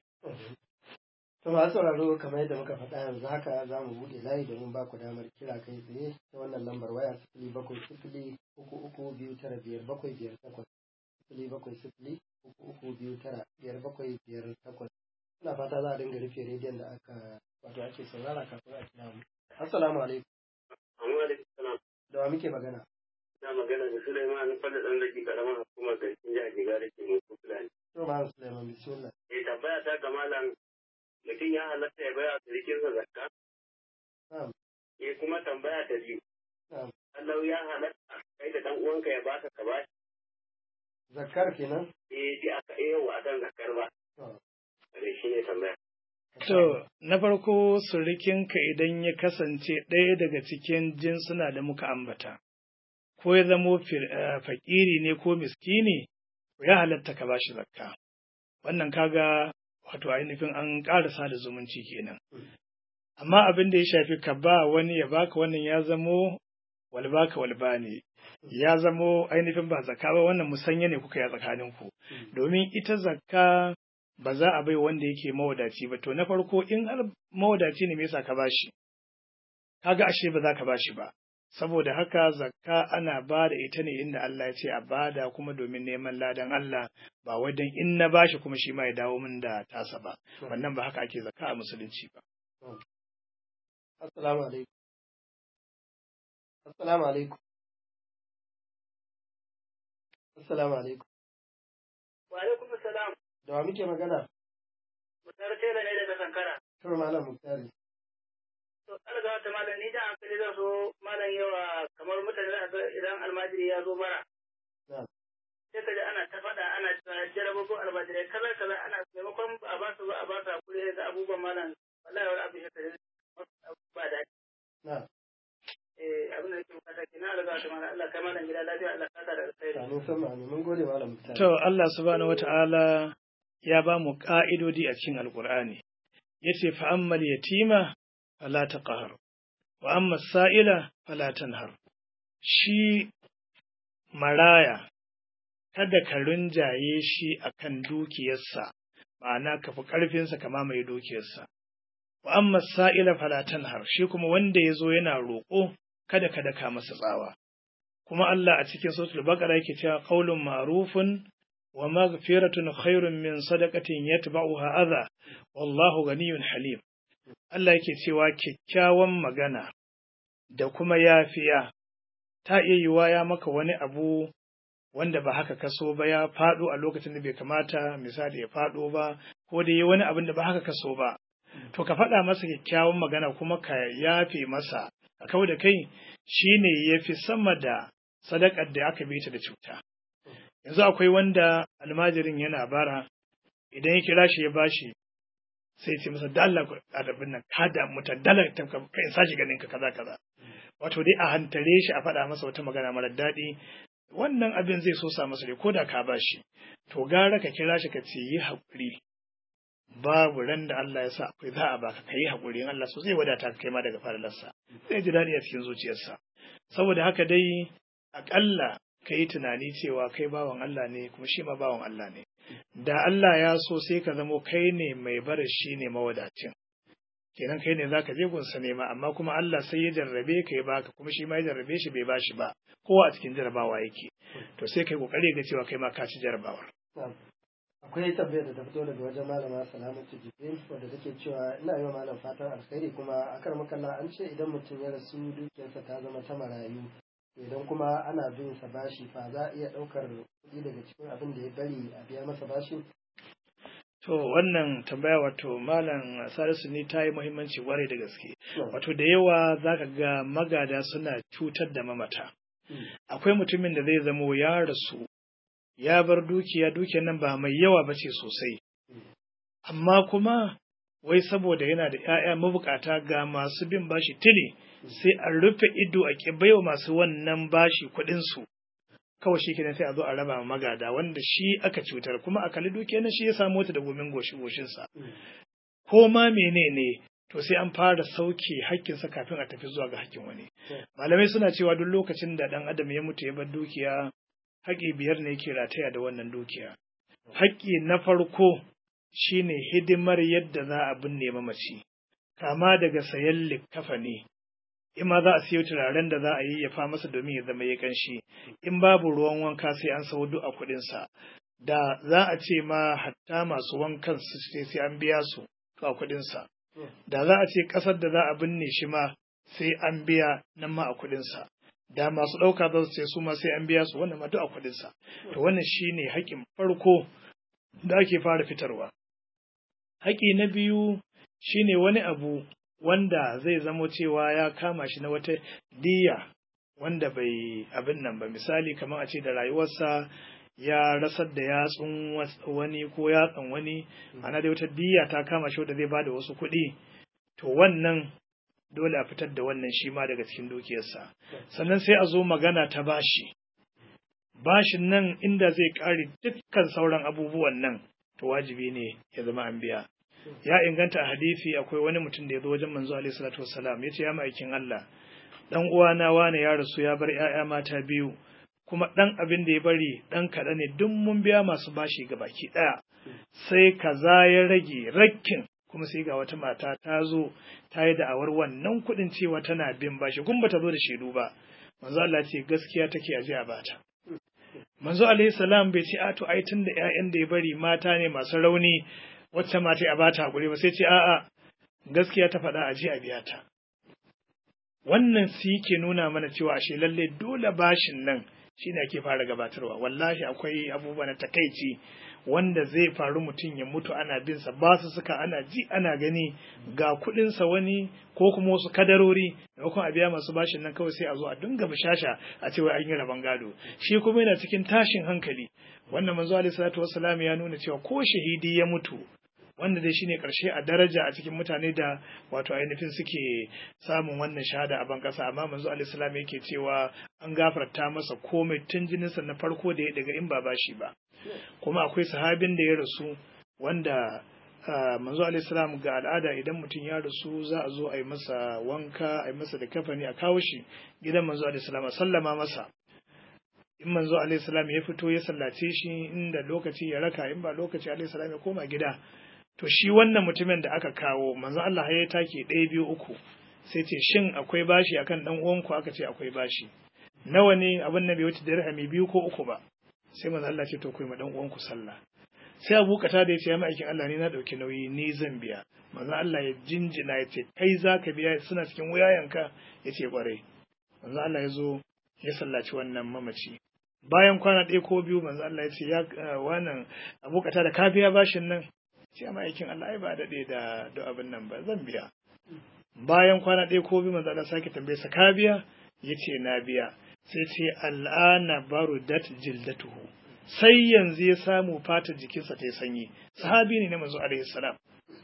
to masu sauraro kamar yadda muka faɗa yanzu haka za mu buɗe layi domin ba ku damar kira kai tsaye ta wannan lambar waya sifili bakwai sifili uku uku biyu tara biyar bakwai biyar takwas sifili bakwai sifili uku uku biyu tara biyar bakwai biyar takwas ina fata za a dinga rufe rediyon da aka wato ake saurara kafin a kira mu assalamu alaikum da wa muke magana na magana da Suleiman Fada ɗan da ke ƙaramin hukumar garkin jihar Jiga da ke mutu Fulani. To Malam Suleiman bismillah. Eh tambaya ta ga malam mutum ya halatta ya baya sirikinsa zakka? Na'am. Eh kuma tambaya ta biyu. Na'am. Allah ya halatta kai da ɗan uwanka ya baka ka ba Zakkar kenan? eh shi aka iya wa akan zakkar ba. To. Kare shi ne tambaya. To, na farko surikinka idan ya kasance ɗaya daga cikin jinsuna da muka ambata, ko ya zamo fir- eh, fakiri ne ko miskini, ya halatta ka bashi zakka. Wannan kaga wato ainihin an ƙarasa da zumunci kenan. Amma abin da ya shafi ka ba wani ya baka wannan ya zamo walbaka walba ne. Ya zamo ainihin ba zakka ba wannan musanya ne kuka yi a tsakaninku. Domin ita zakka ba za a bai wanda yake mawadaci ba to na farko in har mawadaci ne me yasa ka bashi kaga ashe ba za ka bashi ba saboda haka zakka ana ba da ita ne inda Allah ya ce a bada kuma domin neman ladan Allah ba wai dan in na bashi kuma shi ma ya dawo min da tasa ba wannan ba haka ake zakka a musulunci ba Assalamu alaikum. Assalamu alaikum. Assalamu alaikum. Wa alaikum salam. Da wa muke magana? Mutar tela ne daga Sankara. To Malam Muktari. To alga ta malam ni da hankali zan so malam yawa kamar mutane za ga idan almajiri ya zo bara. Na'am. Sai ka ji ana ta faɗa ana jarababin almajirai kaza kaza ana maimakon a ba su ba a ba su hakuri ga abubuwan malam wallahi wani abu ya kaji ba daɗi. Na'am. Eh abin da nake bukata kenan alga ta malam Allah kai malam gida lafiya Allah ka da alkhairi. Amin sama amin. Mun gode Malam Muktari. to Allah subhanahu wata'ala ya ba mu ka'idodi a cikin alqur'ani yace fa ammal yatima fala taqhar wa amma sa'ila fala tanhar shi maraya kada ka rinjaye shi akan dukiyarsa ma'ana ka fi ƙarfinsa ka mamaye dukiyarsa wa amma sa'ila fala tanhar shi kuma wanda ya zo yana roƙo kada ka daka masa tsawa kuma Allah a cikin suratul baqara yake cewa qaulun ma'rufun wa maghfiratun khairun min sadaqatin yatba'uha adha wallahu ganiyyun halim Allah yake cewa kyakkyawan magana da kuma yafiya ta iya yiwa ya maka wani abu wanda ba haka kaso ba ya faɗo a lokacin da bai kamata misali ya faɗo ba ko da yi wani abin da ba haka kaso ba to ka faɗa masa kyakkyawan magana kuma ka yafe masa a kau da kai shine ya fi sama da sadakar da aka bi ta da cuta yanzu akwai wanda almajirin yana bara idan ya kira shi ya bashi sai ce masa dalla adabin nan ka da mutan dalla ta ka in sashi ganin ka kaza kaza wato dai a hantare shi a faɗa masa wata magana mara daɗi wannan abin zai so sa masa ko da ka bashi to gara ka kira shi ka ce yi haƙuri babu ran da Allah ya sa akwai za a baka ka yi haƙuri in Allah so zai wadata ka kai ma daga faralarsa zai ji daɗi a cikin zuciyarsa saboda haka dai aƙalla ka yi tunani cewa kai bawan Allah ne kuma shi ma bawan Allah ne da Allah ya so sai ka zamo kai ne mai barin shi ne mawadacin kenan kai ne zaka je gunsa nema amma kuma Allah sai ya jarrabe ka ya baka kuma shi ma ya jarrabe shi bai bashi ba kowa a cikin jarrabawa yake to sai kai kokari ga cewa kai ma ka ci jarrabawar Na'am. Akwai tambayar da ta fito daga wajen malama Salamatu Jibril wadda take cewa ina yi wa malam fatan alkhairi kuma akar makalla an ce idan mutum ya rasu dukiyarsa ta zama ta marayu idan kuma ana bin sa bashi fa za a iya ɗaukar kuɗi daga cikin abin da ya bari a biya masa bashi To wannan tambaya wato Malam Salisu ne ta yi muhimmanci kwarai da gaske. Wato da yawa za ka ga magada suna cutar da mamata. Akwai mutumin da zai zamo ya rasu, ya bar dukiya, dukiyar nan ba mai yawa ba ce sosai. Amma kuma wai saboda yana da ‘ya'ya mabukata ga masu bin bashi tili, sai a rufe ido a ƙi baiwa masu wannan bashi kuɗinsu. kawai shi kenan sai a zo a raba ma magada wanda shi aka cutar kuma a kalli dukiyar nan shi ya samu ta da gomin goshi goshinsa ko ma menene to sai an fara sauke hakkinsa kafin a tafi zuwa ga hakkin wani malamai suna cewa duk lokacin da dan adam ya mutu ya bar dukiya haƙƙi biyar ne yake rataya da wannan dukiya haƙƙi na farko shine hidimar yadda za a binne mamaci kama daga sayan likkafani in ma za a siyo turaren da za a yi ya fa masa domin ya zama ya kanshi in babu ruwan wanka sai an sau duk a kuɗinsa da za a ce ma hatta masu wankan su ce sai an biya su to a kuɗinsa da za a ce ƙasar da za a binne shi ma sai an biya nan ma a kuɗinsa da masu ɗauka za su ce su ma sai an biya su wannan ma duk a kuɗinsa to wannan shine haƙƙin farko da ake fara fitarwa haƙƙi na biyu shine wani abu wanda zai zamo cewa ya kama shi na wata diya wanda bai abin nan ba misali kamar a ce da rayuwarsa ya rasar da yatsun wani ko yatsan wani ana da wata diya ta kama shi wanda zai bada wasu kuɗi to wannan dole a fitar da wannan shi ma daga cikin dukiyarsa sannan sai a zo magana ta bashi bashin nan inda zai ƙare dukkan sauran abubuwan nan to wajibi ne ya zama an biya ya inganta a hadisi akwai wani mutum da ya zo wajen manzo alaihi salatu wassalam ya ce ya ma'aikin Allah dan uwana wane ya rasu ya bar 'ya'ya mata biyu kuma dan abin da ya bari dan kaɗan ne duk mun biya masu bashi ga baki ɗaya sai kaza ya rage rakkin kuma sai ga wata mata ta zo ta yi da'awar wannan kuɗin cewa tana bin bashi kun bata zo da shaidu ba manzo Allah ce gaskiya take aje a bata manzo alaihi salam bai ce a to ai tunda ƴaƴan da ya bari mata ne masu rauni wacce mata a bata hakuri ba sai ce a'a gaskiya ta faɗa aje a biya ta wannan su ke nuna mana cewa ashe lalle dole bashin nan shine ake fara gabatarwa wallahi akwai abubuwa na takaici wanda zai faru mutum ya mutu ana bin sa ba su suka ana ji ana gani ga kuɗin sa wani ko kuma wasu kadarori da kuma a biya masu bashin nan kawai sai a zo a dinga bishasha a ce wai an yi rabon gado shi kuma yana cikin tashin hankali wannan manzo alaihi salatu wassalam ya nuna cewa ko shahidi ya mutu wanda dai shine karshe a daraja a cikin mutane da wato ainihin suke samun wannan shahada a ban kasa amma manzo alaihi salam yake cewa an gafarta masa komai tun jininsa na farko da ya daga in ba bashi ba kuma akwai sahabin da ya rasu wanda manzo alaihi salam ga al'ada idan mutum ya rasu za a zo a yi masa wanka a yi masa da kafani a kawo shi gidan manzo alaihi salam a sallama masa in manzo alaihi salam ya fito ya sallace shi inda lokaci ya raka in ba lokaci alaihi salam ya koma gida to shi wannan mutumin da aka kawo manzo Allah ya take ɗaya biyu uku sai ce shin akwai bashi akan dan uwanku aka ce akwai bashi nawa ne abin nan bai wuce dirhami biyu ko uku ba sai manzo Allah ce to kai ma dan uwanku sallah sai Abu Kata da ya ce ya ma'aikin Allah ne na dauki nauyi ni zan biya manzo Allah ya jinjina ya ce kai zaka biya suna cikin wuyayenka ya ce kwarai manzo Allah ya zo ya sallaci wannan mamaci bayan kwana ɗaya ko biyu manzo Allah ya ce ya wannan Abu Kata da ka biya bashin nan sai ma'aikin Allah ai ba daɗe da da abin nan ba zan biya bayan kwana ɗaya ko biyu manzo Allah sake tambaye sa ka biya yace na biya sai ce al'ana barudat jildatuhu sai yanzu ya samu fatar jikinsa ta yi sanyi sahabi ne na manzo alaihi salam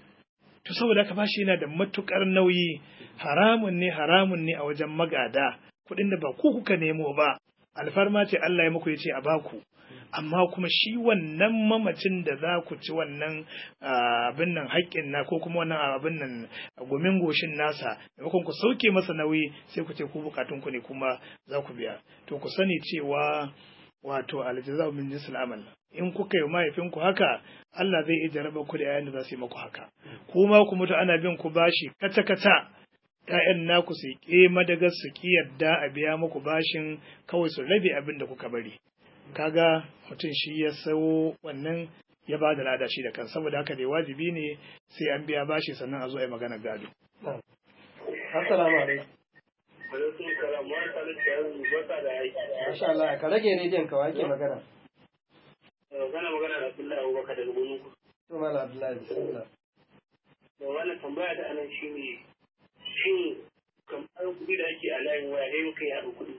to saboda haka bashi yana da matukar nauyi haramun ne haramun ne a wajen magada kuɗin da ba ku kuka nemo ba alfarma ce Allah ya muku ya ce a baku amma kuma shi wannan mamacin da za ku ci wannan abin nan haƙƙin na ko kuma wannan abin nan gumin goshin nasa maimakon ku sauke masa nauyi sai ku ce ku bukatun ku ne kuma za ku biya to ku sani cewa wato aljaza'u min jinsil amal in kuka yi mahaifinku haka Allah zai iya jaraba ku da yayan da za su yi maku haka kuma ku mutu ana bin ku bashi kata kata ‘ya'yan naku su ƙe madagar su ƙi yadda a biya muku bashin kawai su rabe abin da kuka bari kaga mutum shi ya sawo wannan ya ba da lada shi da kan saboda haka dai wajibi ne sai an biya bashi sannan a zo a yi magana gado. Assalamu alaikum. Alaikum salam wa salatu baka da aiki. Masha Allah ka rage rediyon ka wake magana. Kana magana da Abdullahi Abubakar daga Goninku. To Malam Abdullahi bismillah. Da wannan tambaya da anan shi ne shin kamar kuɗi da ake a layin waya ne muka yi haɗa kuɗi.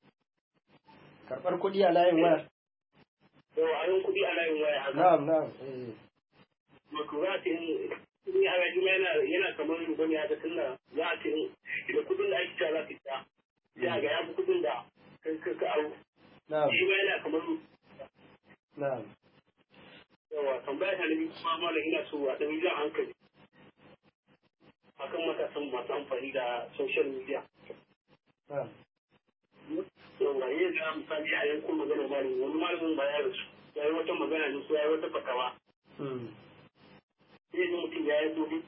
Karɓar kuɗi a layin waya. Yawa a yin kuɗi a layin waya haka. Na'am na'am. eh. Wato za a ce in a yaji yana yana kamar ruba ne haka tunda za a ce idan kuɗin da ake cewa za ka ta sai a ga ya fi kuɗin da kai ka ka aro. Na'am Shi ma yana kamar na'am. yawa tambaya ta nabi kuma malam ina so a ɗan jan hankali akan matasan masu amfani da social media. Na'am. yawa yin da misali a yankun magana malami wani malamin ba ya rasu ya yi wata magana ne ko ya yi wata fatawa Hmm. sai ji mutum ya yi gobe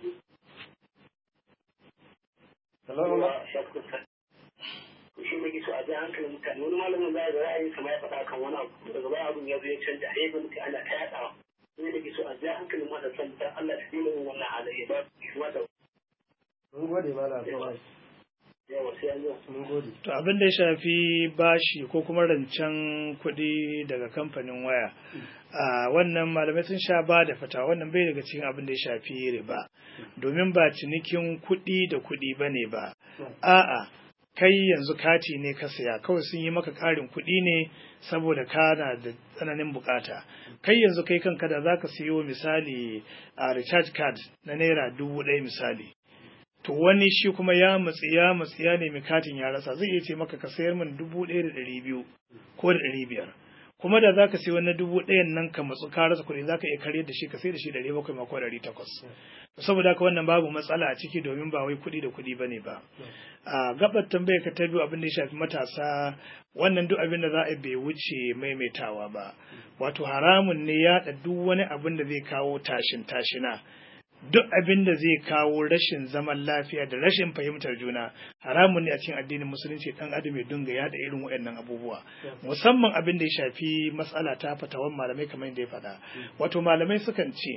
Hello ma. yawa shafin sa shi ne so a ji hankalin mutane wani malamin za a ga ra'ayin sama ya faɗa kan wani abu daga baya abin ya zo ya canja a ga mutum ana ta yaɗawa sai da ke so a ji hankalin matasan dan Allah ta dina yin wannan halayya ba su mata Mun gode Malam Abdullahi. yawa sai an yi mun gode To abin da ya shafi bashi ko kuma rancen kuɗi daga kamfanin waya, a wannan malamai sun sha ba da fata wannan bai daga cikin abin da ya shafi riba, domin ba cinikin kuɗi da kuɗi ba ne ba. A'a, kai yanzu kati ne ka saya, kawai sun yi maka ƙarin kuɗi ne saboda kana da tsananin bukata. Kai yanzu kai kanka da za ka siyo misali a recharge card na naira dubu ɗaya misali. to wani shi kuma ya matsi ya matsi ya nemi katin ya rasa zai iya ce maka ka sayar min dubu ɗaya da ɗari biyu ko da ɗari biyar kuma da za ka sayi wani dubu ɗayan nan ka matsu ka rasa kuɗi za ka iya karyar da shi ka sai da shi ɗari bakwai ma ko ɗari takwas saboda haka wannan babu matsala a ciki domin ba wai kuɗi da kuɗi ba ne ba a gabar tambayar ka ta biyu abin da ya shafi matasa wannan duk abin da za a bai wuce maimaitawa ba wato haramun ne yaɗa duk wani abin da zai kawo tashin tashina duk abin da zai kawo rashin zaman lafiya da rashin fahimtar juna haramun ne a cikin addinin musulunci dan adam ya dinga yada irin waɗannan abubuwa musamman abin da ya shafi matsala ta fatawan malamai kamar yadda ya faɗa wato malamai sukan ce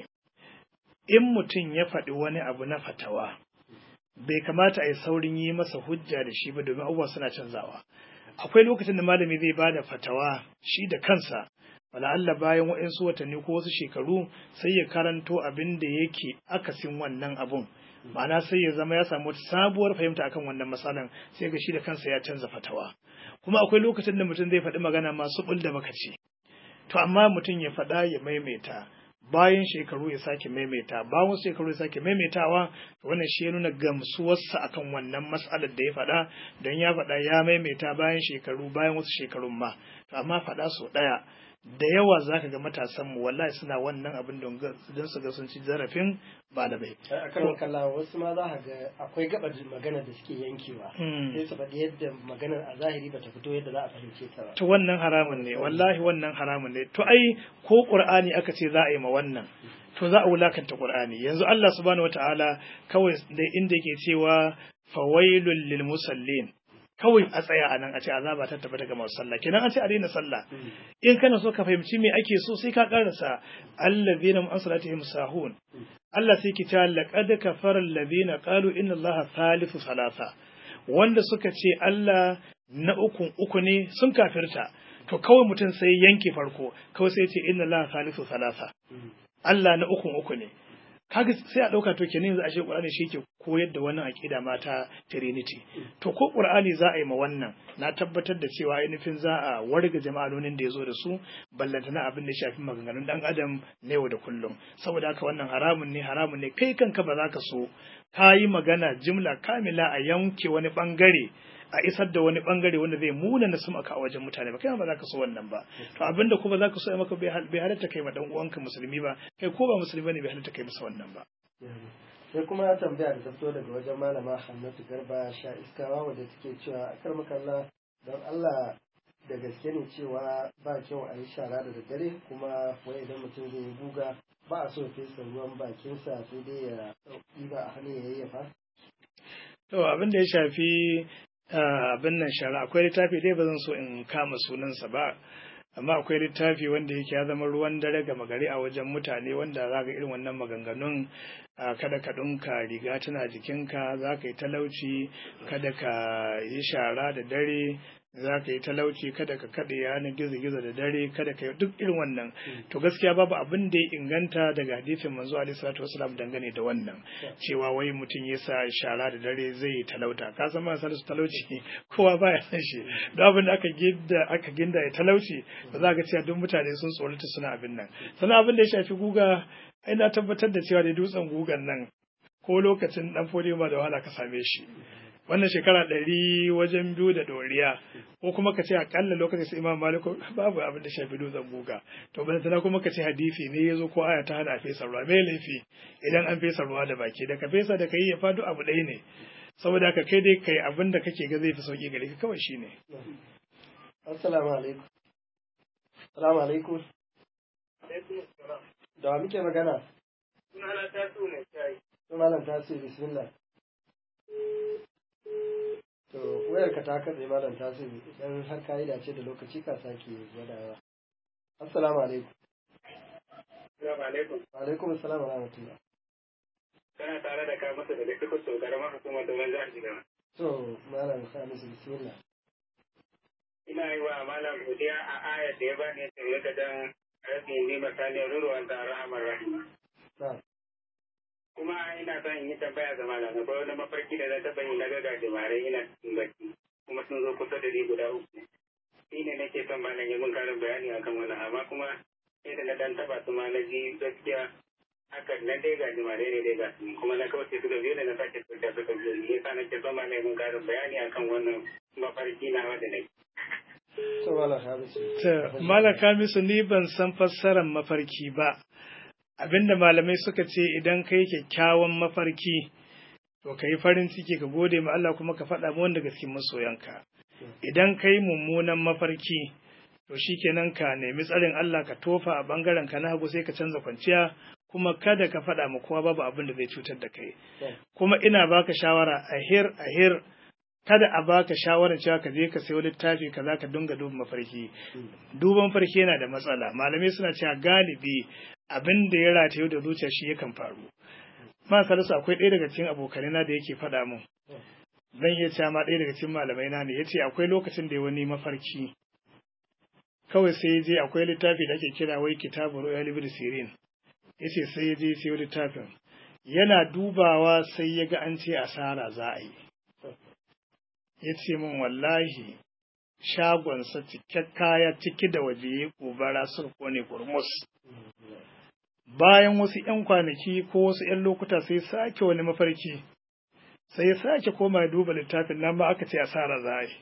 in mutum ya faɗi wani abu na fatawa bai kamata a yi saurin yi masa hujja da shi ba domin abubuwa suna canzawa akwai lokacin da malami zai bada fatawa shi da kansa wala Allah bayan waɗansu watanni ko wasu shekaru sai ya karanto abin da yake akasin wannan abun ma'ana sai ya zama ya samu wata sabuwar fahimta akan wannan matsalan sai ga shi da kansa ya canza fatawa kuma akwai lokacin da mutum zai faɗi magana masu ɓul da makaci to amma mutum ya faɗa ya maimaita bayan shekaru ya sake maimaita bayan shekaru ya sake maimaitawa wannan shi ya nuna gamsuwarsa akan wannan matsalar da ya faɗa don ya faɗa ya maimaita bayan shekaru bayan wasu shekarun ma amma faɗa sau ɗaya da yawa za ka ga matasan mu wallahi suna wannan abin don su ga sun ci zarafin ba da bai. a kan kalla wasu ma za ka ga akwai gabar magana da suke yankewa sai su faɗi yadda maganar a zahiri bata fito yadda za a fahimce ta ba To wannan haramun ne wallahi wannan haramun ne to ai ko qur'ani aka ce za a yi ma wannan to za a wulakanta qur'ani yanzu Allah subhanahu wataala kawai da inda yake cewa fawailul lil musallin kawai a tsaya a nan a ce azaba ta tabbata ga masu sallah kenan an ce a daina sallah in kana so ka fahimci me ake so sai ka karasa allazina an salatihim sahun Allah sai ki ta laqad kafara allazina qalu inna allaha thalithu salasa wanda suka ce Allah na uku uku ne sun kafirta to kawai mutum sai yanke farko kawai sai ce inna allaha thalithu salasa Allah na uku uku ne kaga sai a ɗauka to kenan yanzu ashe Qur'ani shi ke koyar da wannan aqida mata Trinity to ko Qur'ani za a yi ma wannan na tabbatar da cewa ainihin za a warga jama'anonin da ya zo da su ballantana abin da ya shafi maganganun dan adam na yau da kullum saboda haka wannan haramun ne haramun ne kai kanka ba za ka so ka yi magana jimla kamila a yanke wani bangare a isar da wani bangare wanda zai muna na sumaka a wajen mutane ba kai ba za ka so wannan ba to abinda kuma za ka so ya maka bai halatta kai ma dan uwanka musulmi ba kai ko ba musulmi ne bai halatta kai masa wannan ba sai kuma ya tambaya da ta fito daga wajen malama Hannatu Garba sha iskawa wadda take cewa akar makalla don Allah da gaske ne cewa ba kyau a yi shara da daddare kuma wai idan mutum zai yi guga ba a so ya fesa ruwan bakinsa sai dai ya ɗiba a hannu ya yayyafa to abin da ya shafi abin nan shara akwai littafi dai ba zan so in kama sunansa ba amma akwai littafi wanda yake ya zama ruwan dare gama gari a wajen mutane wanda za ka irin wannan maganganun kada ka ɗinka riga tana jikinka za ka yi talauci kada ka yi shara da dare za ka yi talauci kada ka kaɗe yanar gizo-gizo da dare kada ka yi duk irin wannan to gaskiya babu abin da ya inganta daga hadisin manzo alaihi salatu wasalam dangane da wannan cewa wai mutum ya sa shara da dare zai yi talauta ka san ma su talauci kowa baya san shi da abin da aka ginda aka ginda ya talauci ba za ka cewa duk mutane sun tsorata suna abin nan sannan abin da ya shafi guga ai na tabbatar da cewa da dutsen gugan nan ko lokacin dan fodiyo ba da wahala ka same shi wannan shekara ɗari wajen biyu da ɗoriya ko kuma ka ce akalla lokacin sai imam maliku babu abin da shafi dutsen guga to ban tana kuma ka ce hadisi ne ya zo ko aya ta hana a fesa ruwa mai laifi idan an fesa ruwa da baki da ka fesa da ka yi ya fado abu ɗaya ne saboda ka kai dai kai abin da kake ga zai fi sauki gare ka kawai shine assalamu alaikum assalamu alaikum da wa muke magana sunana ta so mai shayi malam tasiri bismillah To wayar ka ta katse malam tasiri idan har ka yi dace da lokaci ka sake gwadawa. Assalamu alaikum. Assalamu alaikum. Wa alaikum assalam wa rahmatullah. Kana tare da ka masa da likita so karamar hukumar da wani jihar Jigawa. To, Malam Salisu bismillah. ina yi wa malam godiya a ayar da ya bani ya tsoro da dan rabin ni misali ruruwan da rahamar rahima Na, kuma ina son in yi tambaya ga malam na wani mafarki da na taɓa yi na ga gajimare ina cikin bacci kuma sun zo kusa da ni guda uku shi ne nake son malam ya mun karin bayani akan wannan amma kuma sai da na dan taɓa su ma na ji gaskiya haka nan dai gajimare ne dai ga su kuma na kauce su da biyu da na sake kauce su da biyu ne yasa nake son malam ya mun karin bayani akan wannan mafarki na wanda nake to Malam Salisu. Ta malaka misu ni ban san fassarar mafarki ba. Abinda malamai suka ce idan kai kyakkyawan mafarki to ka yi farin ciki ka gode ma Allah kuma ka faɗa ma wanda cikin masoyanka. Idan kai mummunan mafarki to shikenan ka nemi tsarin Allah ka tofa a bangaren ka na hagu sai ka canza kwanciya kuma kada ka faɗa ma kowa babu abin da zai cutar da kai. Kuma ina baka shawara ahir ahir kada a baka shawarar cewa ka je ka sayo littafi kaza ka dinga duba mafarki duban farki yana da matsala malamai suna cewa galibi abin da ya rataye da zuciya shi yakan faru ma salisu akwai ɗaya daga cikin abokanai na da yake faɗa mun zan iya cewa ma ɗaya daga cikin malamai na ne yace akwai lokacin da ya wani mafarki kawai sai ya je akwai littafi da ake kira wai kitabu royal ibn sirin yace sai ya je sayo littafin yana dubawa sai ya ga an ce asara za a yi ya ce min wallahi shagonsa cike kaya ciki da waje ya gobara surko ne kurmus bayan wasu ‘yan kwanaki ko wasu ‘yan lokuta sai sake wani mafarki sai ya sake koma ya duba littafin nan ba aka ce asara za a yi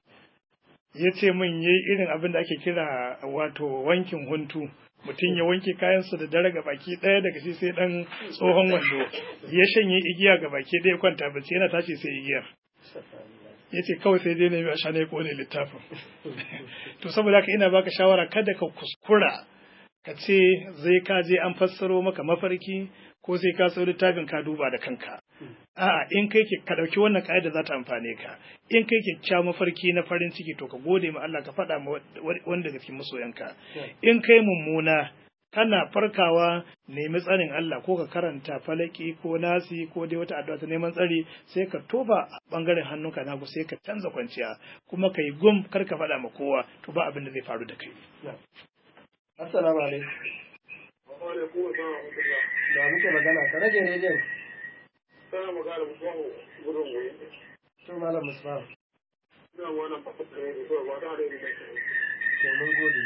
ya ce min yi irin abin da ake kira wato wankin huntu mutum ya wanke kayansa da dare ga baki ɗaya daga shi sai ɗan tsohon wando ya shanye igiya ga baki ɗaya kwanta bacci yana tashi sai igiyar ya ce kawai sai dai nemi a sha ne kone littafin to saboda haka ina baka shawara kada ka kuskura ka ce zai ka je an fassaro maka mafarki ko sai ka sau littafin ka duba da kanka a'a in kai ka ɗauki wannan ka'ida za ta amfane ka in kai kyakkyawan mafarki na farin ciki to ka gode ma Allah ka faɗa ma wanda daga cikin masoyanka in kai mummuna kana farkawa nemi tsarin Allah ko ka karanta falaki ko nasi ko dai wata addu'a ta neman tsari sai ka toba a bangaren hannunka na sai ka canza kwanciya kuma ka yi gum kar ka faɗa ma kowa to ba abin da zai faru da kai. Assalamu alaikum. Da muke magana ka rage rediyon. Sana magana musamman gudun goyi. To Malam Musbahu. Ina wannan fasa da ne ko ba da da ne. To mun gode.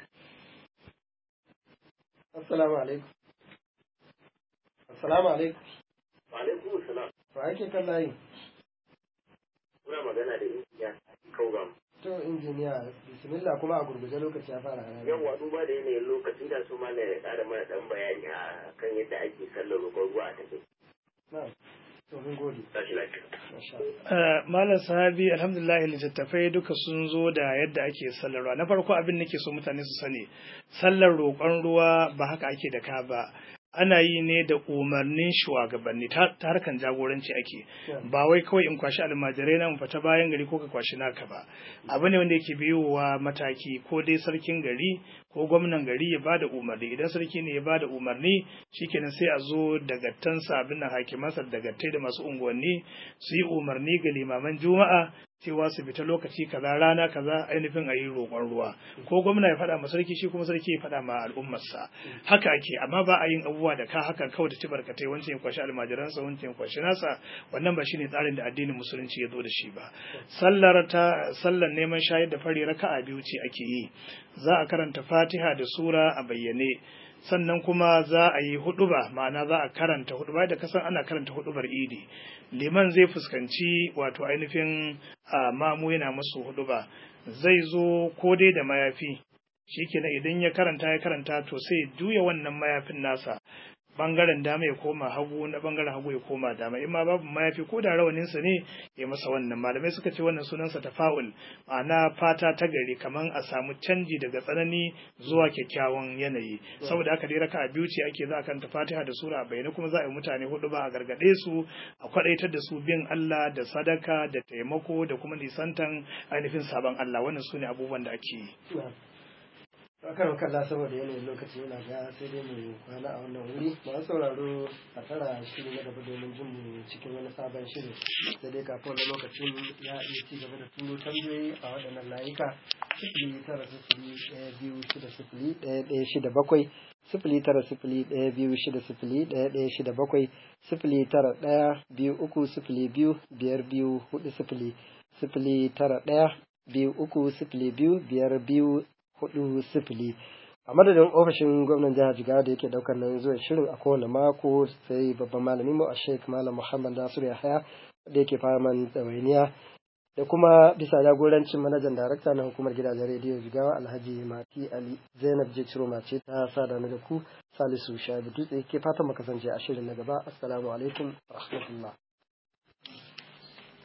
Assalamu alaikum. Assalamu alaikum. Alaikum salam. To ake kan layi. Muna magana da injiniya Kaugam. To injiniya bismillah kuma a gurguje lokaci ya fara hana. Yawwa duba da yanayin lokacin da su ma na ƙara mana ɗan bayani a kan yadda ake sallar roƙon ruwa a take. Na'am. To mun gode. Tashi lafiya. Masha Allah. Malam sahabi alhamdulillah littattafai duka sun zo da yadda ake sallar ruwa. Na farko abin nake so mutane su sani sallar roƙon ruwa ba haka ake da ka ba. Ana yi ne da umarnin shugabanni ta ta harkan jagoranci ake ba wai kawai in kwashi almajirai na in fita bayan gari ko ka kwashi naka ba abu ne wanda yake biyowa mataki ko dai sarkin gari ko gwamnan gari ya bada umarni idan sarki ne ya bada umarni shikenan sai a zo daga tansa abin nan hakimansa daga tai da masu unguwanni su yi umarni ga limaman juma'a cewa su fita lokaci kaza rana kaza ainihin a yi roƙon ruwa ko gwamna ya faɗa ma sarki shi kuma sarki ya faɗa ma al'ummarsa haka ake amma ba a yin abubuwa da ka haka kawai da ci barkatai wancan ya kwashi almajiransa wancan ya kwashi nasa wannan ba shine tsarin da addinin musulunci ya zo da shi ba sallar ta sallar neman shayar da fari raka'a biyu ce ake yi za a karanta fatiha da sura a bayyane sannan kuma za a yi huɗuba ma'ana za a karanta huɗuba da kasan ana karanta huɗubar idi liman zai fuskanci wato ainihin a mamu yana masu huɗuba zai zo ko dai da mayafi shikenan idan ya karanta ya karanta to sai juya wannan mayafin nasa bangaren dama ya koma hagu na bangaren hagu ya koma dama in ma babu mayafi ko da rawaninsa ne ya masa wannan malamai suka ce wannan sunansa tafa'ul ma'ana fata ta gari kaman a samu canji daga tsanani zuwa kyakkyawan yanayi saboda haka dai raka'a biyu ce ake za a kanta fatiha da sura bayyana kuma za a yi mutane hudu ba a gargade su a kwadaitar da su bin Allah da sadaka da taimako da kuma nisantan ainihin sabon Allah wannan su ne abubuwan da ake yi kan kalla saboda yanayin lokaci yana ga sai dai mu kwana a wannan wuri masu sauraro a tara shiri na gaba domin jin mu cikin wani sabon shirin sai dai kafin wani lokacin ya iya ci gaba da turo tambayoyi a waɗannan layuka sifili tara sifili ɗaya biyu shida sifili ɗaya ɗaya shida bakwai sifili tara sifili ɗaya biyu shida sifili ɗaya ɗaya shida bakwai sifili tara ɗaya biyu uku sifili biyu biyar biyu hudu sifili sifili tara ɗaya biyu uku sifili biyu biyar biyu hudu sifili a madadin ofishin gwamnan jihar jigawa da yake daukar nan zuwa shirin a kowane mako sai babban malami mu a sheik malam muhammad nasiru yahaya da yake faman ɗawainiya da kuma bisa jagorancin manajan darakta na hukumar gidajen rediyo jigawa alhaji mati ali zainab je ciro mace ta sada da ku salisu shabi dutse ke fatan makasance a shirin na gaba assalamu alaikum wa rahmatullah